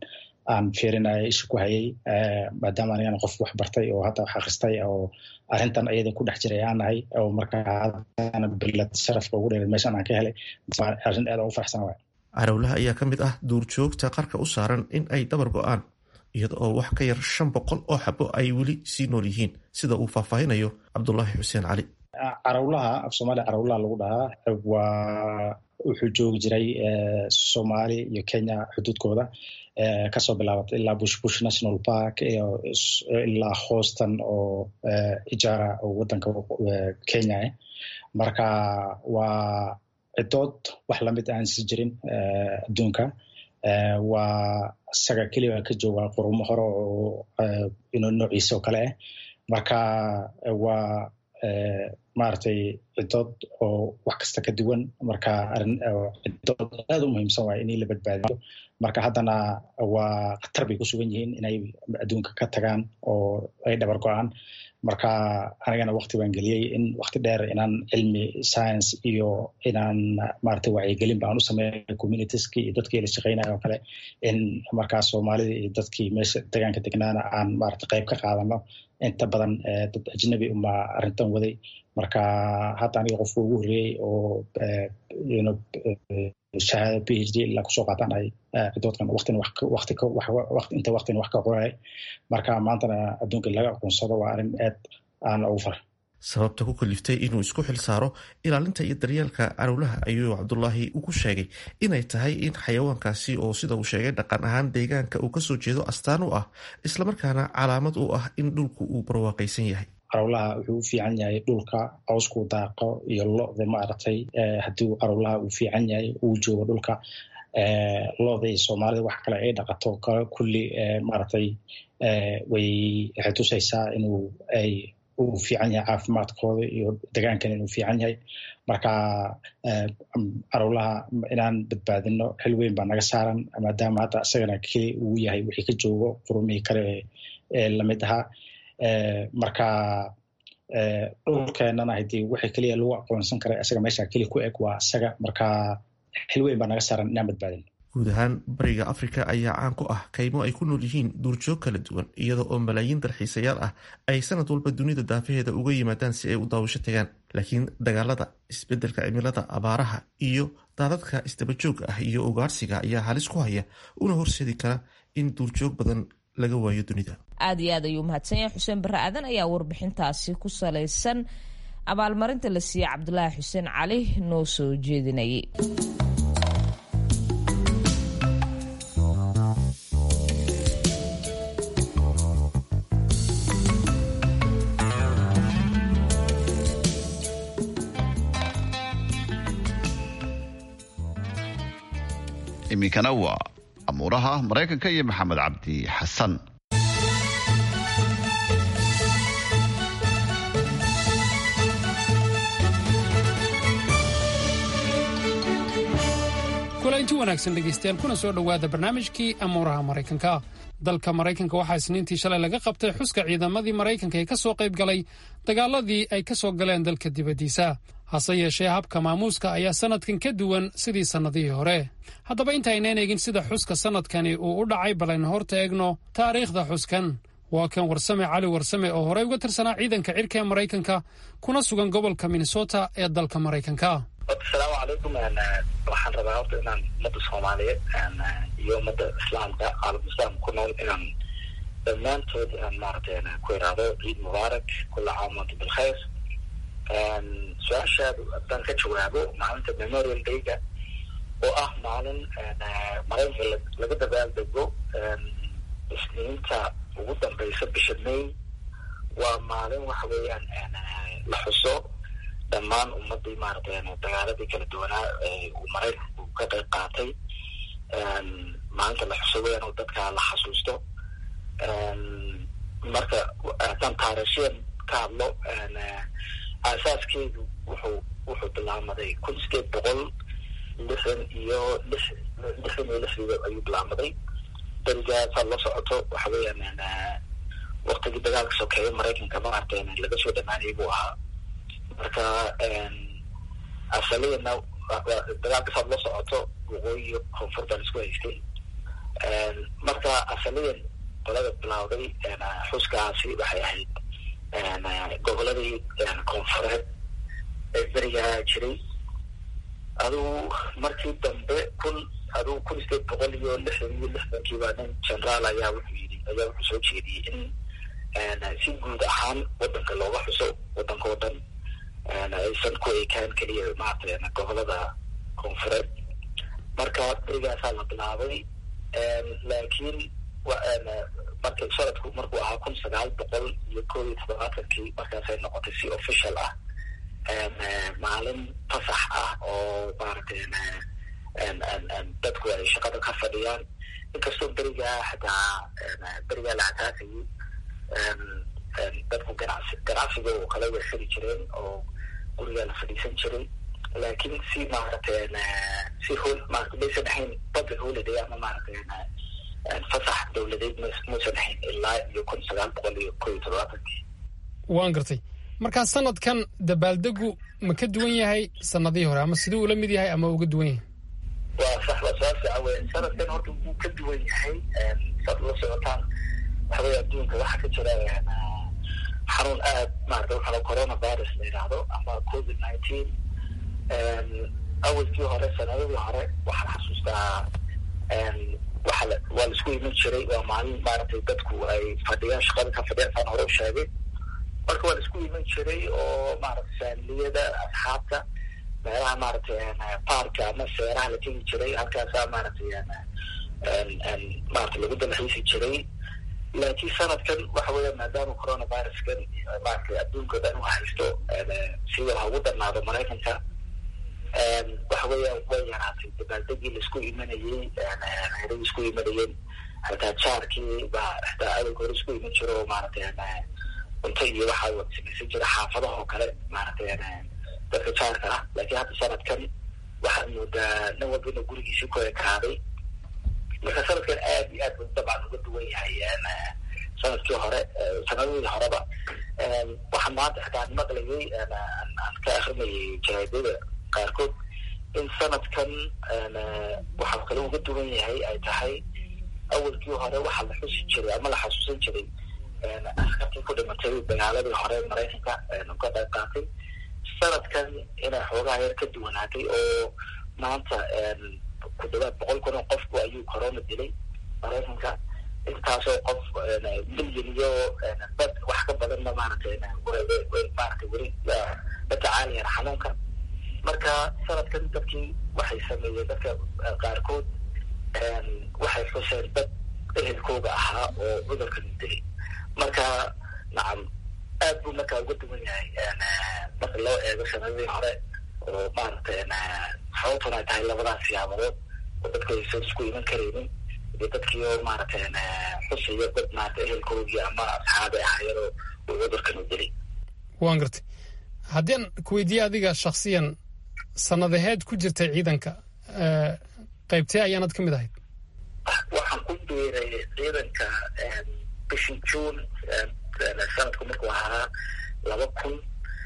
aan fiirinaya isha ku hayay maadaama anigana qof wax bartay oo hadda wax akhristay oo arrintan ayada ku dhex jiray aan nahay oo marka haddana bilad sharafka ugu dheeray meeshan aan ka helay arrin aad ugu faraxsan waay carowlaha ayaa ka mid ah duurjoogta qarka u saaran in ay dabar go-aan iyada oo wax ka yar shan boqol oo xabo ay weli sii nool yihiin sida uu faahfaahinayo cabdulaahi xuseen cali carawlaha af soomaaliya carawlaha lagu dhahaa waa wuxuu joogi jiray soomaali iyo kenya xuduudkooda kasoo bilaabatay ilaa bush bush national park ilaa houston oo ijaara oo wadanka kenya ah marka waa cidood wax lamid aan si jirin adduunka waa isaga keliya ka jooga qurumo hore oo noociisa oo kale ah marka waa maaragtay cidood oo wax kasta ka duwan marka arin cidood aad u muhiimsan waay in la badbaadiyo marka haddana waa khatar bay ku sugan yihiin inay adduunka ka tagaan oo ay dhabar go-aan marka anigana wakti baan geliyey in wakti dheer inaan cilmi science iyo inaan maaragtay wacyigelin baan u sameeya communitieski iyo dadkii la shaqeynaya oo kale in markaa soomaalida iyo dadkii meesha degaanka degnaana aan maaragtay qayb ka qaadano inta badan dad ajnabi uma arrintan waday marka hadda aniga qofka ugu horreeyey oo shahaada p h d ilaa kusoo qaataan ay cidoodkan waqtin waqti inta waqtin wax ka qoray marka maantana adduunka laga aqoonsado waa arrin aad aan ugu fara sababta ku kaliftay inuu isku xil saaro ilaalinta iyo daryeelka carowlaha ayuu cabdulaahi ugu sheegay inay tahay in xayawaankaasi oo sida uu sheegay dhaqan ahaan deegaanka uu kasoo jeedo astaan u ah islamarkaana calaamad u ah in dhulku uu barwaaqaysan yahay carowlaha wuxuu u fiican yahay dhulka cawskuu daaqo iyo lo-da maaragtay haddii carowlaha uu fiican yahay uu joogo dhulka lo-da iyo soomaalida wax kale ay dhaqato kale kulli maaragtay way waxay tusaysaa inuu ay uu fiican yahay caafimaadkooda iyo degaankan inuu fiican yahay marka carowlaha inaan badbaadino xil weyn baa naga saaran maadaama hadda isagana keli uu yahay wixii ka joogo qurumihii kale ee lamid ahaa marka dhulkeenana hadii waxa keliya lagu aqoonsan kara isaga meesha keli ku eg waa isaga marka xil weyn baa naga saaran inaan badbaadin guud ahaan bariga afrika ayaa caan ku ah kaymo ay ku nool yihiin duurjoog kala duwan iyada oo malaayiin dalxiisayaal ah ay sanad walba dunida daafaheeda uga yimaadaan si ay u daawasho tagaan laakiin dagaalada isbedelka cimilada abaaraha iyo daadadka isdabajooga ah iyo ugaarsiga ayaa halis ku haya una horseedi kara in duurjoog badan laga waayo dunida aad iyo aad ayuu mahadsan yahay xuseen barre aadan ayaa warbixintaasi ku salaysan abaalmarinta la siiyey cabdulaahi xuseen cali noo soo jeedinayay iminkana waa amuuraha maraykanka iyo maxamed cabdi xasan kulaynti wanaagsan dhegaystayaal kuna soo dhowaada barnaamijkii amuuraha maraykanka dalka maraykanka waxaa isniintii shalay laga qabtay xuska ciidamadii maraykanka ee ka soo qayb galay dagaaladii ay ka soo galeen dalka dibaddiisa hase yeeshee habka maamuuska ayaa sannadkan ka duwan sidii sannadihii hore haddaba intaaynan eegin sida xuska sannadkani uu u dhacay balaynu horta eegno taariikhda xuskan waa kan warsame cali warsame oo horey uga tirsanaa ciidanka cirka ee maraykanka kuna sugan gobolka minnesota ee dalka maraykanka asalaamu calaykum waxaan rabaa horta inaan ummadda soomaaliyeed iyo ummadda islaamka caalam islaamka ku nool inaan dhammaantood aan maaragtay ku iraado ciid mubaarak kula caam wanta bilkhayr su-aashaad haddaan ka jawaabo maalinta memorial dayga oo ah maalin maraykanka laga dabaaldego isniinta ugu dambeysa bisha may waa maalin waxa weeyaan la xuso dhammaan ummadii maaragtay dagaaladii kala duwanaa uu maraykanku ka qayb qaatay maalinta la xuso weeyaan oo dadka la xasuusto marka haddaan taariikhyan ka hadlo aasaaskeedu wuxuu wuxuu bilaamaday kun sideed boqol lixdan iyo lix lixdan iyo lixdii ayuu bilaamaday darigaasaad la socoto waxa weeyaan waktigii dagaalka sokeeye maraykanka maaragtay laga soo dhamaanayay buu ahaa marka asaliyana dagaalkasaad la socoto waqooyi iyo koonfur baan isku haystay marka asaliyan qolada bilowday xuskaasi waxay ahayd goboladii koonfureed ee berigaa jiray aduu markii dambe kun aduu kun sideed boqol iyo lixdan iyo lixdankiiba nin generaal ayaa wuxuu yidhi ayaa wuxuu soo jeediyey in si guud ahaan wadanka looga xuso wadanka o dhan aysan ku ekaan keliya maarata gobolada koonfureed marka berigaasaa la bilaabay laakiin marka sanadku markuu ahaa kun sagaal boqol iyo koob iyo toddobaatankii markaasay noqotay si official ah maalin fasax ah oo maaragtay dadku ay shaqada ka fadhiyaan inkastoo berigaa xataa berigaa la asaasayay dadku ganacsi ganacsiga oo kala wersari jireen oo gurigaa la fadhiisan jiray laakiin si maaragtay si hol maarata maysan ahayn public holiday ama maaragtay fasax dowladeed muusan ahayn ilaa iyo kun sagaal boqol iyo koo iyo toddobaatankii waan gartay markaa sanadkan dabaaldegu ma ka duwan yahay sanadihii hore ama siduu ula mid yahay ama uga duwan yahay waa sax waa su-aal fiican wey sanadkan horta wuu ka duwan yahay saad ula socotaan waxa wey adduunka waxaa ka jira xanuun aad maarata waxaa corona virus la yidhaahdo ama covid nineteen awalkii hore sanadadii hore waxaan xasuustaa waa waa laisku iman jiray waa maalin maaragtay dadku ay fadhiyaan shaqada ka fadhiyaan saan hore u sheegay marka waa laisku iman jiray oo maaragtay faamiliyada asxaabta meelaha maaragtay baarka ama seeraha la tegi jiray halkaasaa maaragtay maarata lagu dalxiisi jiray laakiin sanadkan waxa weya maadaama coronaviruskan maaragtay adduunka dhan u haysto sida ha ugu darnaado maraykanka waxa weya way yaraatay dabaaldegii laisku imanayey heeradii isku imanayeen hataa jaarkii baa hataa adalka hore isku iman jiro oo maaragtay cunto iyo waxaa wada samaysan jira xaafadaha oo kale maaragtay dadka jaarka ah laakiin hadda sanadkan waxaad moodaa nin walba inuu gurigiisii ku ekaaday marka sanadkan aad iyo aad buu dabcan uga duwan yahay sanadkii hore sanadadii horeba waxaan maanta xataa maqlayay aan ka akrinayay jaraadada qaarkood in sanadkan waxaa kale uga duwan yahay ay tahay awalkii hore waxaa la xusi jiray ama la xasuusan jiray askartii ku dhimatay dagaaladii hore maraykanka ka qayb qaatay sanadkan inay xoogaha yar ka duwanaatay oo maanta ku dhawaad boqol kun oo qofku ayuu corona dilay maraykanka intaasoo qof milyan iyo dad wax ka badanna maaragtay maaragtay weli la tacaalayaan xanuunka marka sanadkan dadkii waxay sameeyeen dadka qaarkood waxay xuseen dad ehelkooga ahaa oo cudurkan dilay marka nacam aad buu markaa uga duwan yahay marka loo eego sanadadii hore oo maaragtay sababtuna ay tahay labadaas siyaabadood oo dadku aysan isku iman karaynin iyo dadkii oo maaragtay xusayo dad maarata ehelkoogii ama asxaabi ahaayadoo uu cudurkan u dilay waan gartay haddii aan ku weydiiye adiga shaksiyan sanadaheed ku jirtay ciidanka qaybtee ayaanad ka mid ahayd waxaan ku biiray ciidanka bishii june sanadku markuu ahaa laba kun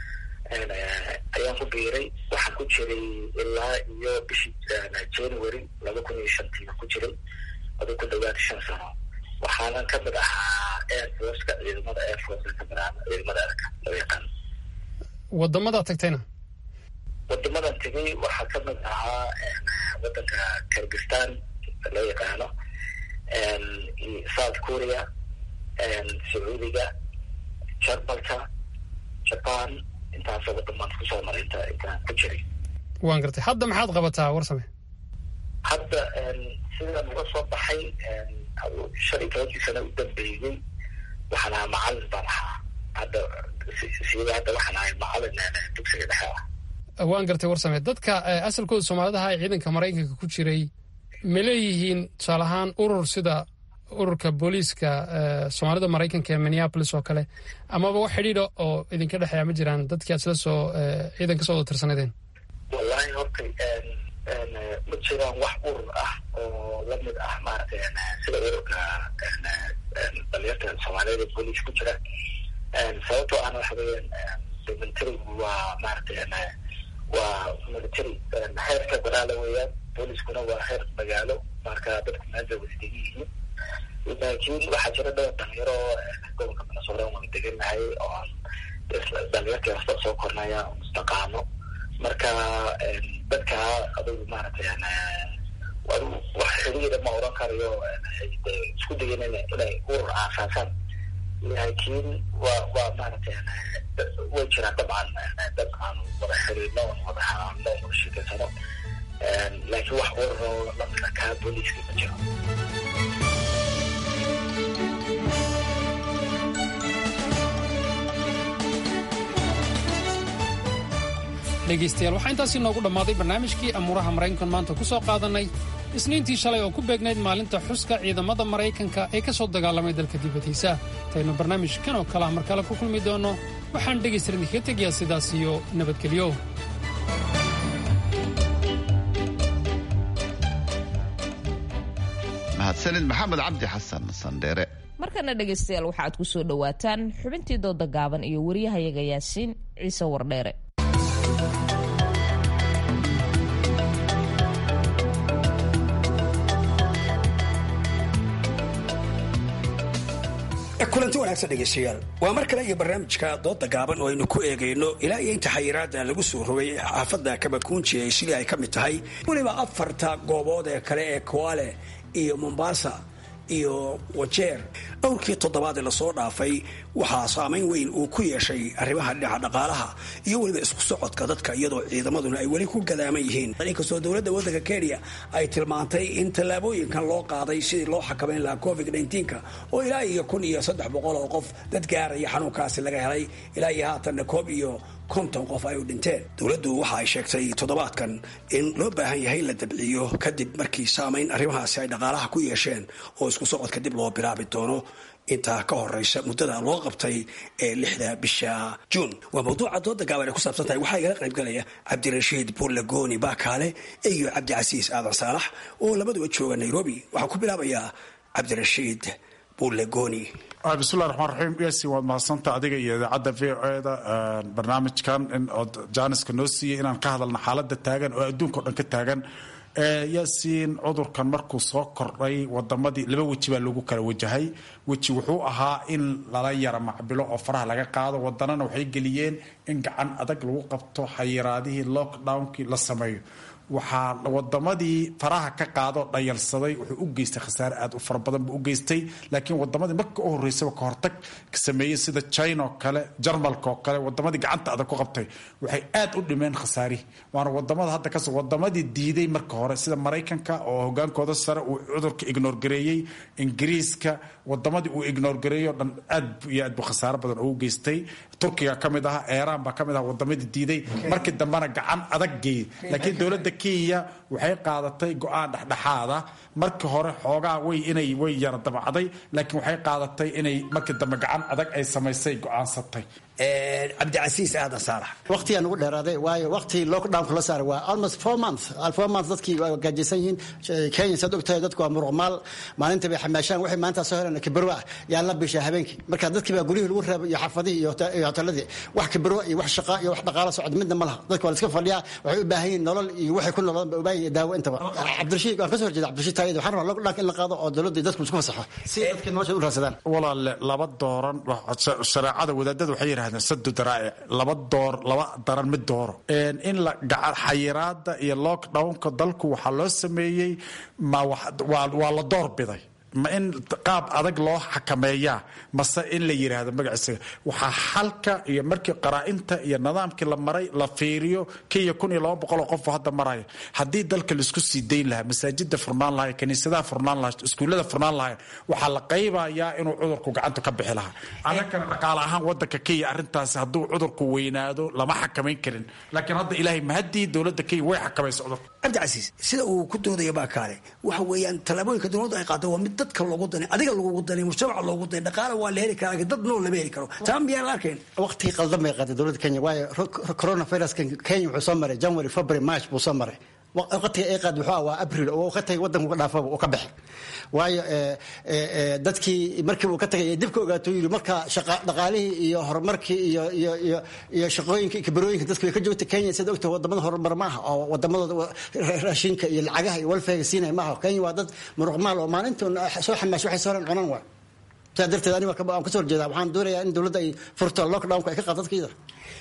ayaan ku biiray waxaan ku jiray ilaa iyo bishii january laba kun iyo shantiiba ku jiray aduu ku dhawaad shan sano waxaanan ka mid ahaa air forceka ciidamada air forceka ka mid ahaa ciidamada erka loo yaqaan wadamadaa tagtayna wadamadan tegay waxaa ka mid ahaa wadanka kirgistan loo yaqaano south korea sacuudiga jarmalka jaban intaasoo wadamaan kusoo maray inta intaan ku jiray waan gartay hadda maxaad qabataa warsame hadda sidaan uga soo baxay shan iyo tobankii sana u dambeeyey waxaan ahaa macalin baan ahaa hadda sida hadda waxaan ahay macalin dugsiga dhexe ah waan gartay warsame dadka asalkooda soomaalidaha ee ciidanka maraykanka ku jiray ma leeyihiin tusaale ahaan urur sida ururka booliiska soomaalida maraykanka ee minneapolis oo kale amaba wax xidhiidha oo idinka dhexeeya ma jiraan dadkii aad sila soo ciidan ka soo wada tirsanadeen wallahi horta ma jiraan wax urur ah oo lamid ah maaragtay sida ururka dhalinyarta soomaaliyada booliis ku jira sababtoo ahna waxa weeyaan militarigu waa maaragtay waa military heer federaala weeyaan booliskuna waa heer magaalo marka dadku meel bay wada degan yihiin laakiin waxaa jira dhowr dhalinyaro gobolka minnesota wada deganahay oo aan dhalinyartii hasta soo kornaya mustaqaano marka dadka adugu maaragtay adigu wax xiriira ma oran karayo isku dayan inay urur aasaasaan laakiin waa waa maaragtay way jiraan dabcan dad aan wada xiriirno on wada hanaano wada sheekaysano laakiin wax ururo lamida kaa booliiska ma jiro dhegaystayaal waxaa intaasi noogu dhammaaday barnaamijkii amuuraha maraykankan maanta ku soo qaadannay isniintii shalay oo ku beegnayd maalinta xuska ciidamada maraykanka ee ka soo dagaalamay dalka dibaddiisa intaynu barnaamijkan oo kale ah mar kale ku kulmi doonno waxaan dhegaysta idinkaga tegayaa sidaas iyo nabadgelyo mahadsanid maxamed cabdi xasan sandheere markana dhegaystayaal waxaaad ku soo dhowaataan xubintii dooda gaaban iyo wariyahayaga yaasiin ciise wardheere kulanti wanaagsan dhegaystayaal waa mar kale iyo barnaamijka dooda gaaban oo aynu ku eegayno ilaa iyo inta xayiraada lagu soo rogay xaafadda kabakuunji ay sidii ay ka mid tahay weliba afarta goobood ee kale ee koale iyo mombasa iyo wajeer dhowrkii toddobaad ee lasoo dhaafay waxaa saamayn weyn uu ku yeeshay arrimaha dhinaca dhaqaalaha iyo weliba isku socodka dadka iyadoo ciidamaduna ay weli ku gadaaman yihiin inkastoo dowladda waddanka kenya ay tilmaantay in tallaabooyinkan loo qaaday sidii loo xakamayn lahaa covid nka oo ilaa iyo kun iyo saddex boqol oo qof dad gaaraya xanuunkaasi laga helay ilaa iyo haatanna koob iyo konton qof ay u dhinteen dowladdu waxa ay sheegtay toddobaadkan in loo baahan yahay in la dabciyo kadib markii saamayn arrimahaasi ay dhaqaalaha ku yeesheen oo isku socodka dib loo bilaabi doono intaa ka horeysa muddada loo qabtay ee lixda bisha juun waa mawduuca dooda gaaban ay ku saabsan tahay waxaa igala qaybgalaya cabdirashiid buurlagoni baakaale iyo cabdicasiis aadan saalax oo labaduba jooga nairobi waxaan ku bilaabayaa cabdirashiid buurlagoni bismillahi raxmaan raxiim yasi waad mahadsanta adiga iyo idaacadda v o eda barnaamijkan in ood jaaniska noo siiyey inaan ka hadalna xaaladda taagan oo adduunka o dhan ka taagan yaasiin cudurkan markuu soo kordhay wadamadii laba weji baa lagu kala wajahay weji wuxuu ahaa in lala yara macbilo oo faraha laga qaado wadanana waxay geliyeen in gacan adag lagu qabto xayiraadihii lockdownkii la sameeyo waxaa wadamadii faraha ka qaado dhayalsaday wuxuu u geystay khasaare aad u fara badan buu u geystay laakiin wadamadii marka u horeysaba ka hortag sameeyey sida china oo kale jarmalka oo kale wadamadii gacanta adag ku qabtay waxay aad u dhimeen khasaarihi waana wadamada hadda kas wadamadii diiday marka hore sida maraykanka oo hogaankooda sare uu cudurka ignoor gareeyey ingiriiska wadamadii uu ignoor gareeyo dhan aad iyo aad buu khasaare badan ugu geystay turkiga ka mid aha iiraan baa ka mid aha wadamadii diiday markii dambena gacan adag geeyey laakiin dowladda kenya waxay qaadatay go-aan dhexdhexaada markii hore xoogaa way inay way yara dabacday laakiin waxay qaadatay inay markii dambe gacan adag ay samaysay go-aansatay cabdicasiis aadan saalax waqtigaa nugu dheeraaday waayo waqtii lockdownka la saaray waa almost four months four months dadkii waa gaajaysan yihiin kenya saad ogtahay dadku waa muruqmaal maalinta bay xamaashaan waxay maanta soo heleen kibirwa ah yaa la bishaa habeenkii marka dadkii baa guryihii lagu reebay iyo xaafadihii iyo hoteeladii wax kibirwa iyo wax shaqa iyo wax dhaqaalo socod midna ma laha dadka waa la iska fadhiyaa waxay u baahan yihiin nolol iyo waxay ku nololaan ba u baahan yihiin daawo intaba cabdirashiid waan ka soo horjeeda cabdirashiid taayid waxaan rabaa lockdownka in la qaado oo dowladda dadku isku fasaxo si dadkii nolosha u raadsadaan walaale laba dooran shareecada wadaadada waxay yidhahdeen sadu daraa'ic laba door laba daran mid dooro in la xayiraada iyo lockdownka dalku waxaa loo sameeyey ma waa la door biday ma in qaab adag loo xakameeyaa mase in la yiraahdo magaciisa waxaa xalka iyo markii qaraa-inta iyo nidaamkii la maray la fiiriyo kenya kun iyo laba boqol oo qofoo hadda maraya haddii dalka laisku sii dayn lahaa masaajida furnaan lahay kaniisadaha furnaan lahay iskuullada furnaan lahay waxaa la qaybayaa inuu cudurku gacanta ka bixi lahaa annagana dhaqaale ahaan wadanka kenya arrintaasi hadduu cudurku weynaado lama xakamayn karin laakiin hadda ilaahay mahadii dowladda kenya way xakamaysa cudurka cabdicasiis sida uu ku doodaya baakaale waxa weeyaan tallaabooyinka dowladda ay qaada waa mid dadka loogu danay adiga lagugu danay mujtamaca loogu danay dhaqaale waa la heli karaa laakiin dad nool lama heli karo taa miyaan la arkayn waqtigii qaldan bay qaaday dowladda kenya waayo coronaviruskan kenya wuxuu soo maray january february march buu soo maray waqtiga ay qaad wuxuu waa abril oo ka tagay wadanku ka dhaafaba uu ka baxay waayo dadkii markii uu ka tagay dib ka ogaato yiri marka dhaqaalihii iyo horumarkii iyo iyo iyo iyo shaqooyinka iyo kabarooyinka dadku way ka joogta kenya sida ogta wadamada horumar maaha oo wadamadooda raashinka iyo lacagaha iyo walfayga siinaya maaha kenya waa dad muruqmaal oo maalintoon soo xamaash waxay soo cunan waa saa darteed aniga aan kasoo horjeeda waxaan doonayaa in dowladda ay furto lockdownka ay ka qaado dadkeeda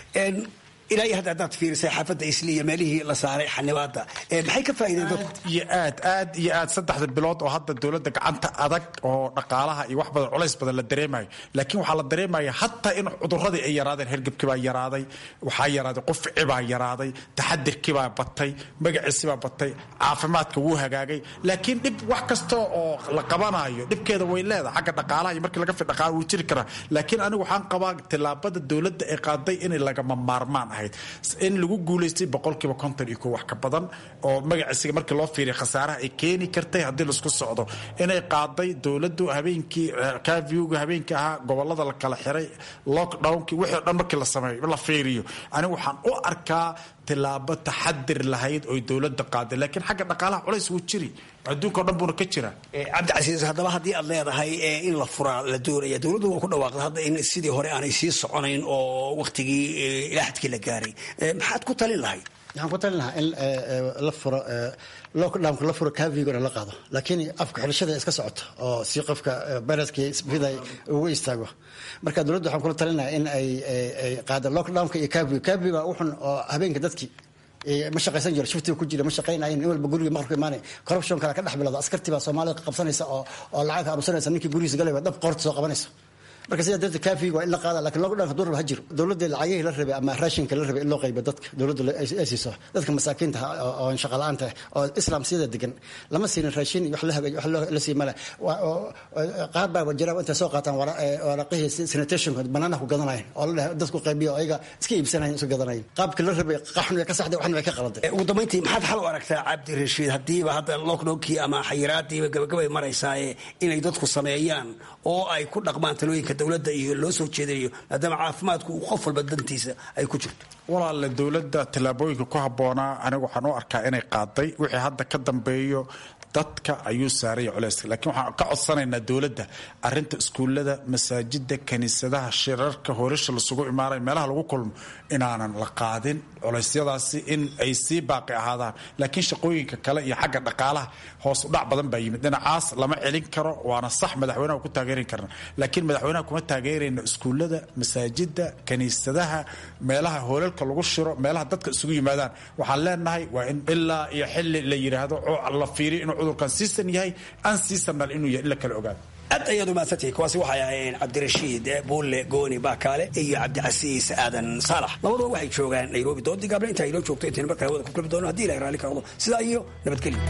ilaa iyo hadda haddaad fiirisay xaafadda isli iyo meelihii la saaray xanibaada maxay ka faa'iideen dadku iyo aad aad iyo aad saddexda bilood oo hadda dowladda gacanta adag oo dhaqaalaha iyo wax badan culays badan la dareemayo laakiin waxaa la dareemaya hataa in cuduradii ay yaraadeen hergebkii baa yaraaday waxaa yaraaday qufci baa yaraaday taxadirkii baa batay magaciisi baa batay caafimaadka wuu hagaagay laakiin dhib wax kasta oo la qabanayo dhibkeeda way leedahay xagga dhaqaalaha iyo markii laga fi dhaqaala wuu jiri karaa laakiin anigu waxaan qabaa tillaabada dowladda ay qaaday inay lagama maarmaan in lagu guulaystay boqolkiiba konton iyo ko wax ka badan oo magaciisiga markii loo fiiriya khasaaraha ay keeni kartay haddii laisku socdo inay qaaday dowladdu habeenkii kaviuga habeenkii ahaa gobolada la kala xiray lockdownkii wixii o dhan markii la sameeyo la fiiriyo anigu waxaan u arkaa tilaabo taxadir lahayd oy dowladda qaaday laakiin xagga dhaqaalaha culays wuu jiri adduunka o dhan buuna ka jiraa cabdicasiis haddaba haddii aad leedahay in la furaa la doonaya dowladdu waa ku dhawaaqda hadda in sidii hore aanay sii soconayn oo waktigii ilaaxadkii la gaaray maxaad ku talin lahayd waxaan ku talin lahaa in la furo lockdownka la furo kavigona la qaado laakiin afka xirashada iska socoto oo si qofka viruskii sida ugu istaago marka dowladda waxaan kula talinayaa in ay qaado lockdownka iyo kavigo kaviga wuxun oo habeenka dadkii ma shaqaysan jiro shiftiga ku jira ma shaqaynayen in walba guriga maqribka imaanay corruption kale ka dhex bilowda askartii baa soomaalida qabsanaysa oo oo lacag ka arusanaysa ninkii gurigiisa galayba dhab qoorta soo qabanaysa marka sidaa darteed kaafiga waa in la qaada lakin lockdownka durba ha jiro dowladda lacagihii la rabay ama raashinka la rabay in loo qaybo dadka dowladda ay siiso dadka masaakiinta oo shaqa la-aanta oo islam sida degan lama siinin raashin iyo wax la hagaaj wax la sii male qaar baa jira intay soo qaataan waraqihii sanitationka banaanaha ku gadanayen oo la dhahay dadku qaybiyo ayaga iska iibsanayen isu gadanayen qaabkii la rabay qaxun way ka saxday waxna way ka qaladay ugu dambayntii maxaad xal u aragtaa cabdi rashiid haddiiba hadda lockdownkii ama xayiraadiiba gabagabay maraysaaye inay dadku sameeyaan oo ay ku dhaqmaan talooyinka dowladda iyo loo soo jeedinayo maadaama caafimaadku uu qof walba dantiisa ay ku jirto walaale dowladda tallaabooyinka ku habboonaa anigu waxaan u arkaa inay qaaday wixii hadda ka dambeeyo dadka ayuu saaraya culeyska laakiin waxaan ka codsanaynaa dowladda arinta iskuullada masaajida kaniisadaha shirarka horisha lasugu imaanay meelaha lagu kulmo inaanan la qaadin culeysyadaasi in ay sii baaqi ahaadaan laakiin shaqooyinka kale iyo xagga dhaqaalaha hoos udhac badan baa yimid dhinacaas lama celin karo waana sax madaxweynaha ku taageeri karna laakiin madaxweynaha kuma taageerayna iskuullada masaajida kaniisadaha meelaha hoolalka lagu shiro meelaha dadka isugu yimaadaan waxaan leenahay waa in ilaa iyo xili la yidhaahdo la fiiriyo inuu cudurkan siisan yahay aan siisanal inuu yahay in la kala ogaado aad ayaad umaadsantihi kuwaasi waxay ahaayeen cabdirashiid buulle gooni baakaale iyo cabdicasiis aadan saalax labaduba waxay joogaan nairobi doodii gaable intaa inoo joogto intayna markaa hawada ku kulmi doono hadii ilahay raalli ka noqdo sidaa iyo nabadgelyo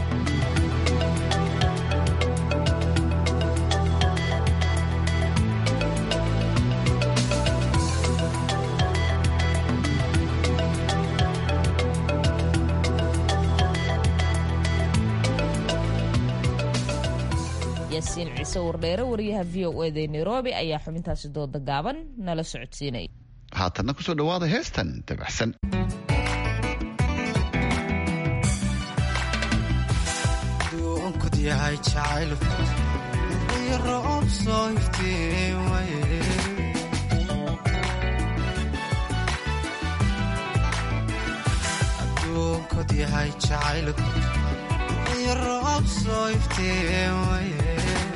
yaasiin ciise wardheere wariyaha v o eda nairobi ayaa xubintaasi dooda gaaban nala socodsiinaya haatanna kusoo dhawaada heestan dabacsan duunkod yahay jacayl roob soo iftiimaye aduunkod yahay jacayl roob soo iftiimaye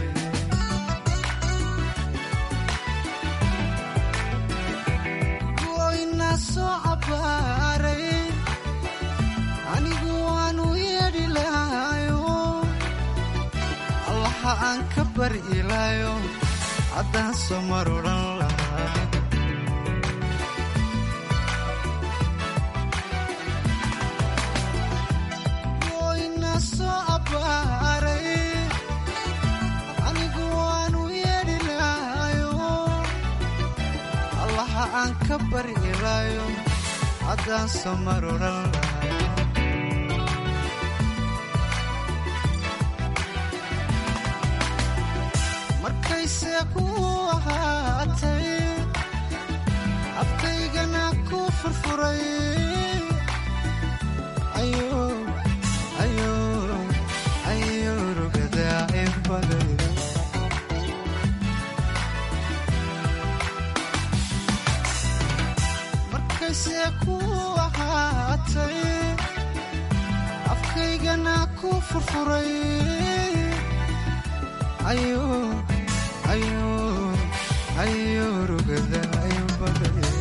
goyna soo cabaaray anigu waanu yeedhi lahayo allaha aan ka bari ilaayo haddaan soo mar odhan lahaa goyna soo cabaaray anigu waanu yeedhi lahayo allaha aan ka bari ilaayo haddaan soo mar odhan lahaa markayse ku ahaatay afkaygana ku furfuray ahaysee ku ahaatay afkaygana ku furfuray ayuu rugada aybaday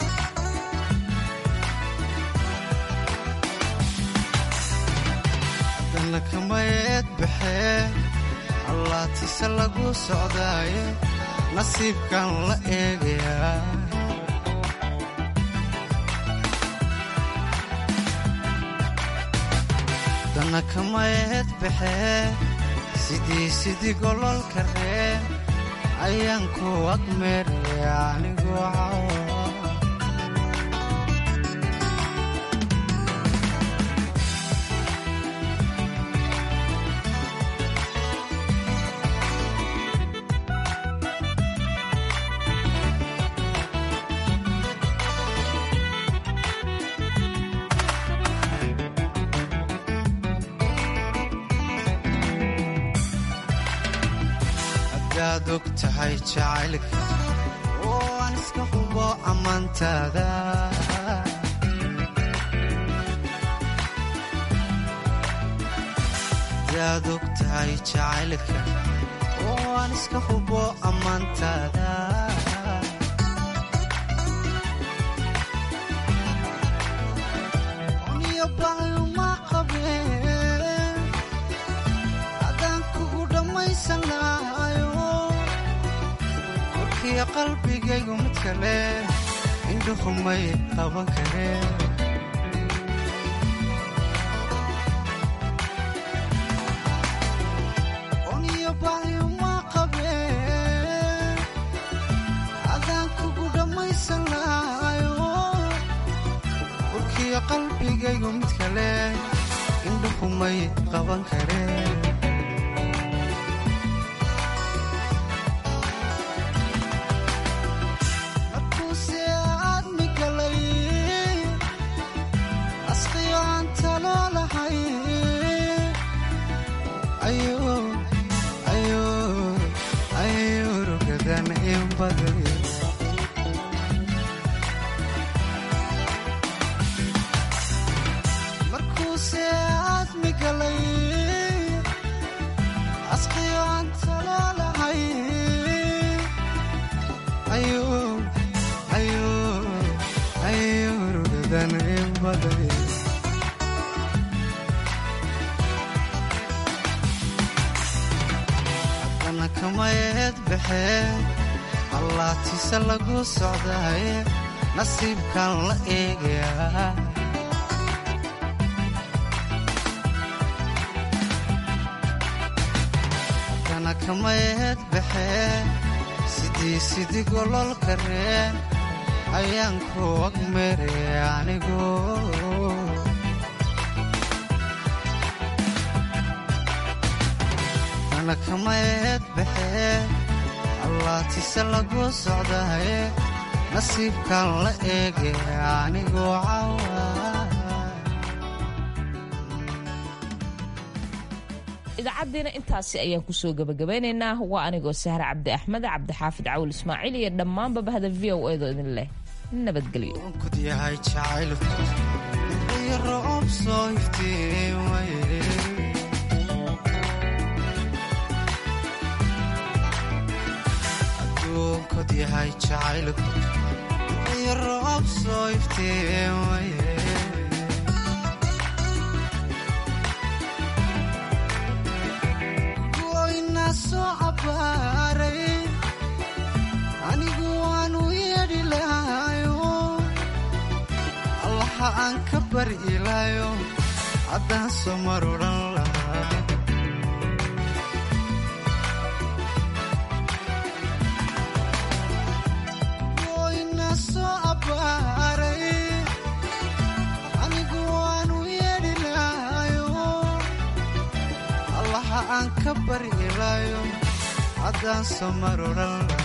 haddana kamayeed baxee allaatise lagu socdaaye nasiibkan la eegayaa dana kamayeed baxee sidii sidii gololka ree ayaan ku agmeeraya anigoo cawa hadaad og tahay jacaylka oo aan iska hubo ammaantaada hadaad og tahay jacaylka oo aan iska hubo ammaantaada oniyo baayuma qabeen haddaan kugu dhammaysan lahayo warkiyo qalbigaygu mid kale indhuhumay qaban kareen oniyo baayuma qabeen haddaan kugu dhammaysan lahayo warkiyo qalbigaygu mid kale indhuhumay qaban kareen markuuse aadmi galay asqiyo aan talo lahay ayuu rugadan in baday markuuse aadmi galay asqiyo aan talo lahay ayuu rugadan in baday haddana kamayeed baxee allaatise lagu socdaaye nasiibkan la eegayaa haddana kamayeed baxee sidii sidii gololka reen ayaan ku agmeeraya anigu dana kamayeed baxee allaatise lagu socdaaye nasiibkan la eegaya anigoo cawa idaacaddiina intaasi ayaan kusoo gabagabeynaynaa waa anigoo sahre cabdi axmed cabdixaafid cawl ismaaciil iyo dhammaanba bahda v o edo idin leh nabadgelyo kud yahay jacaylku iyo roob soo iftiimaye adduunkod yahay jacaylku iyo roob soo iftiimaye goyna soo cabaaray anigu waanu yeedhi lahayo allaha aan ka bari ilaayo haddaan soo mar odhan lahaa goyna soo abbaaray anigu waanu yeedhi lahayo allaha aan ka bari ilaayo haddaan soo mar odhan lahaa